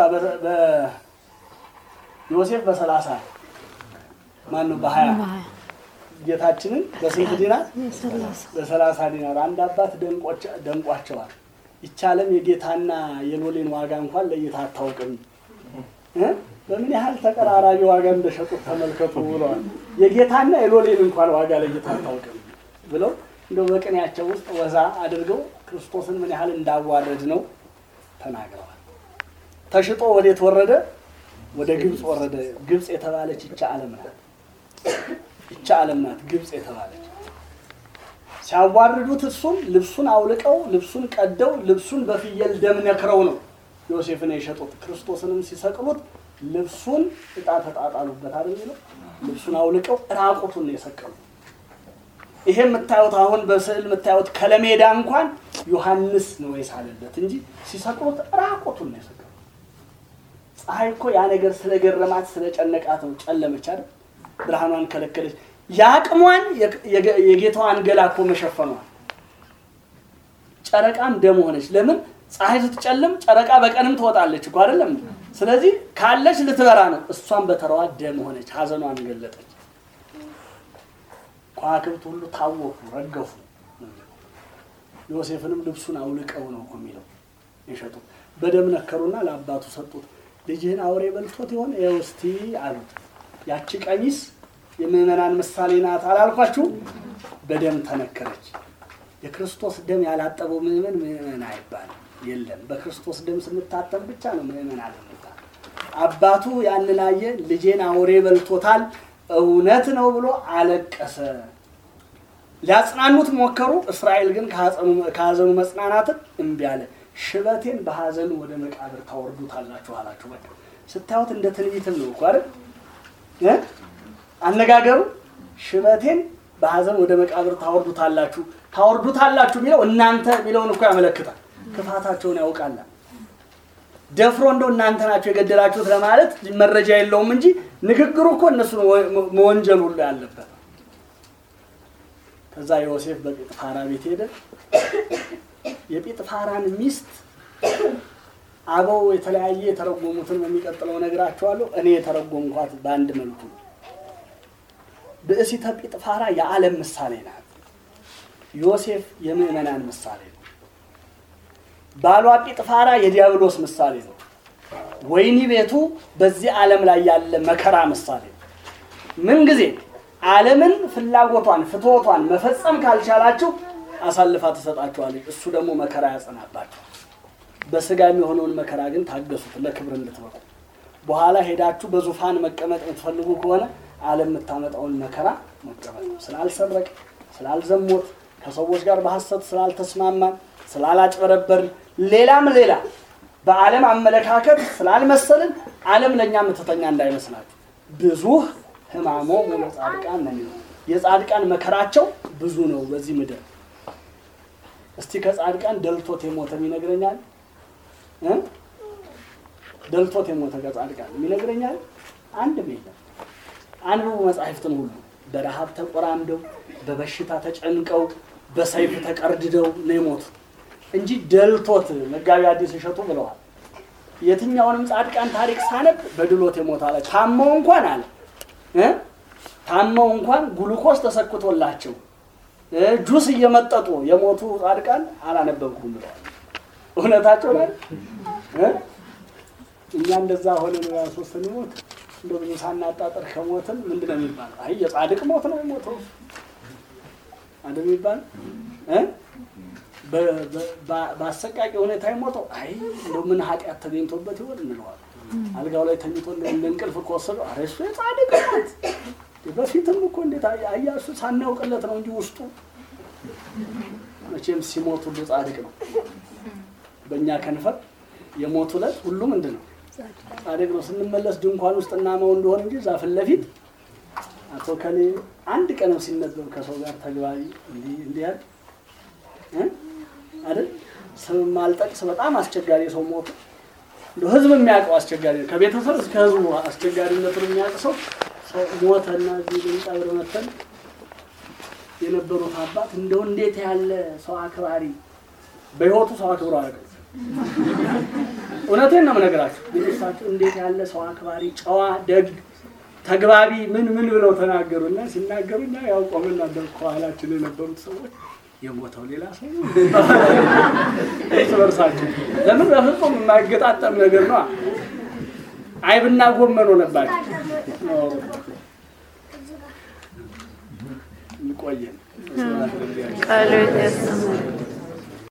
በዮሴፍ በሰላሳ ማን ነው? በሀያ ጌታችንን በስንት ዲናር? በሰላሳ ዲናር። አንድ አባት ደንቋቸዋል። ይቻለም የጌታና የሎሌን ዋጋ እንኳን ለይታ አታውቅም እ? በምን ያህል ተቀራራቢ ዋጋ እንደሸጡት ተመልከቱ ብለዋል። የጌታና የሎሌን እንኳን ዋጋ ለይታ አታውቅም ብለው እንደው በቅኔያቸው ውስጥ ወዛ አድርገው ክርስቶስን ምን ያህል እንዳዋረድ ነው ተናግረዋል። ተሽጦ ወዴት ወረደ? ወደ ግብፅ ወረደ። ግብፅ የተባለች ይቻ ዓለም ናት። ይቻ ዓለም ናት ግብፅ የተባለች። ሲያዋርዱት እሱን ልብሱን አውልቀው ልብሱን ቀደው ልብሱን በፍየል ደም ነክረው ነው ዮሴፍን የሸጡት። ክርስቶስንም ሲሰቅሉት ልብሱን እጣ ተጣጣሉበት አይደል የሚለው ልብሱን አውልቀው ራቁቱን ነው የሰቀሉት። ይሄ የምታዩት አሁን በስዕል የምታዩት ከለሜዳ እንኳን ዮሐንስ ነው የሳለለት እንጂ ሲሰቅሉት ራቁቱን ነው የሰቀሉት። ፀሐይ እኮ ያ ነገር ስለገረማት ስለጨነቃት ነው ጨለመች አይደል? ብርሃኗን ከለከለች። የአቅሟን የጌታዋን ገላ እኮ መሸፈኗል። ጨረቃም ደም ሆነች። ለምን ፀሐይ ስትጨልም ጨረቃ በቀንም ትወጣለች እኮ አይደለም? ስለዚህ ካለች ልትበራ ነው። እሷም በተራዋ ደም ሆነች፣ ሀዘኗን ገለጠች። ከዋክብት ሁሉ ታወኩ፣ ረገፉ። ዮሴፍንም ልብሱን አውልቀው ነው እኮ የሚለው የሸጡት። በደም ነከሩና ለአባቱ ሰጡት። ልጅህን አውሬ በልቶት ይሆን ይኸው እስቲ አሉት። ያቺ ቀሚስ የምዕመናን ምሳሌ ናት አላልኳችሁ? በደም ተነከረች። የክርስቶስ ደም ያላጠበው ምዕመን ምዕመን አይባልም። የለም በክርስቶስ ደም ስንታተም ብቻ ነው ምዕመን አለመታ። አባቱ ያንን አየ፣ ልጄን አውሬ በልቶታል እውነት ነው ብሎ አለቀሰ። ሊያጽናኑት ሞከሩ። እስራኤል ግን ከሀዘኑ መጽናናትን እምቢ አለ። ሽበቴን በሀዘኑ ወደ መቃብር ታወርዱታላችሁ አላችሁ። በቃ ስታዩት እንደ ትንቢትም ነው እኮ አይደል እ አነጋገሩ ሽበቴን በሀዘን ወደ መቃብር ታወርዱታላችሁ ታወርዱታላችሁ የሚለው እናንተ የሚለውን እኮ ያመለክታል። ክፋታቸውን ያውቃል። ደፍሮ እንደው እናንተ ናቸው የገደላችሁት ለማለት መረጃ የለውም እንጂ ንግግሩ እኮ እነሱ መወንጀል ሁሉ ያለበት። ከዛ ዮሴፍ በጲጥፋራ ቤት ሄደ። የጲጥፋራን ሚስት አበው የተለያየ የተረጎሙትን በሚቀጥለው ነግራቸዋለሁ። እኔ የተረጎምኳት በአንድ መልኩ ብእሲተ ጲጥፋራ የዓለም ምሳሌ ናት። ዮሴፍ የምዕመናን ምሳሌ ነው። ባሏ ጲጥፋራ የዲያብሎስ ምሳሌ ነው። ወይኒ ቤቱ በዚህ ዓለም ላይ ያለ መከራ ምሳሌ ነው። ምንጊዜ ዓለምን ፍላጎቷን ፍትወቷን መፈጸም ካልቻላችሁ አሳልፋ ትሰጣችኋለች። እሱ ደግሞ መከራ ያጸናባቸው። በስጋ የሚሆነውን መከራ ግን ታገሱት፣ ለክብር እንድትበቁ። በኋላ ሄዳችሁ በዙፋን መቀመጥ የምትፈልጉ ከሆነ ዓለም የምታመጣውን መከራ መቀመጥ ነው። ስላልሰረቅ፣ ስላልዘሞት፣ ከሰዎች ጋር በሐሰት ስላልተስማማን፣ ስላላጭበረበርን፣ ሌላም ሌላ በዓለም አመለካከት ስላልመሰልን ዓለም ለእኛ ምትተኛ እንዳይመስላችሁ። ብዙ ሕማሞ ሙሉ ጻድቃን ነው የሚለው የጻድቃን መከራቸው ብዙ ነው በዚህ ምድር። እስቲ ከጻድቃን ደልቶት የሞተ ይነግረኛል? ደልቶት የሞተ ከጻድቃን ይነግረኛል? አንድም የለም። አንብቡ መጻሕፍትን ሁሉ በረሃብ ተቆራምደው፣ በበሽታ ተጨንቀው፣ በሰይፍ ተቀርድደው ነው የሞቱት እንጂ ደልቶት መጋቢ አዲስ እሸቱ ብለዋል። የትኛውንም ጻድቃን ታሪክ ሳነብ በድሎት የሞት አለ ታመው እንኳን አለ እ ታመው እንኳን ግሉኮስ ተሰክቶላቸው እ ጁስ እየመጠጡ የሞቱ ጻድቃን አላነበብኩም ብለዋል። እውነታቸው ላይ እ እኛ እንደዛ ሆነን ራሱ ስንሞት እንደ ብዙ ሳናጣጥር ከሞትን ምንድን ነው የሚባለው? አይ የጻድቅ ሞት ነው የሞተው አንድ የሚባል እ በ- በ- በ- በአሰቃቂ ሁኔታ የሞተው አይ እንደው ምን ኃጢአት ተገኝቶበት ይሆን እንለዋለን። አልጋው ላይ ተኝቶ እንደው እንደ እንቅልፍ ከወሰደው ኧረ እሱ የጻድቅ ሞት በፊትም እኮ እንዴት አያ- አያ እሱ ሳናውቅለት ነው እንጂ ውስጡ መቼም ሲሞት ሁሉ ጻድቅ ነው። በእኛ ከንፈር የሞቱ ዕለት ሁሉ ምንድን ነው ጻድቅ ነው። ስንመለስ ድንኳን ውስጥ እናመው እንደሆን እንጂ እዛ ፊት ለፊት አቶ ከሌ አንድ ቀንም ሲነበብ ከሰው ጋር ተግባቢ እንዲህ እንዲህ ያለ እ? አይደል ስም ማልጠቅስ በጣም አስቸጋሪ ሰው ሞቱ። እንደው ህዝብ የሚያውቀው አስቸጋሪ ነው። ከቤተሰብ እስከ ህዝቡ አስቸጋሪነቱን የሚያውቅ ሰው ሰው ሞተና እዚህ ልንቀብር መተን የነበሩት አባት እንደው እንዴት ያለ ሰው አክባሪ በህይወቱ ሰው አክብሮ አያውቅም። እውነቴን ነው የምነግራችሁ። ቤተሰባቸው እንዴት ያለ ሰው አክባሪ፣ ጨዋ፣ ደግ፣ ተግባቢ ምን ምን ብለው ተናገሩና ሲናገሩ እኛ ያው ቆምን ነበር ከኋላችን የነበሩት ሰዎች የሞተው ሌላ ሰው ነው እርስ በርሳቸው ለምን በፍጹም የማይገጣጠም ነገር ነው። አይብና ጎመን ሆነባቸው። ይቆየን። ቃሉ ያሰማል።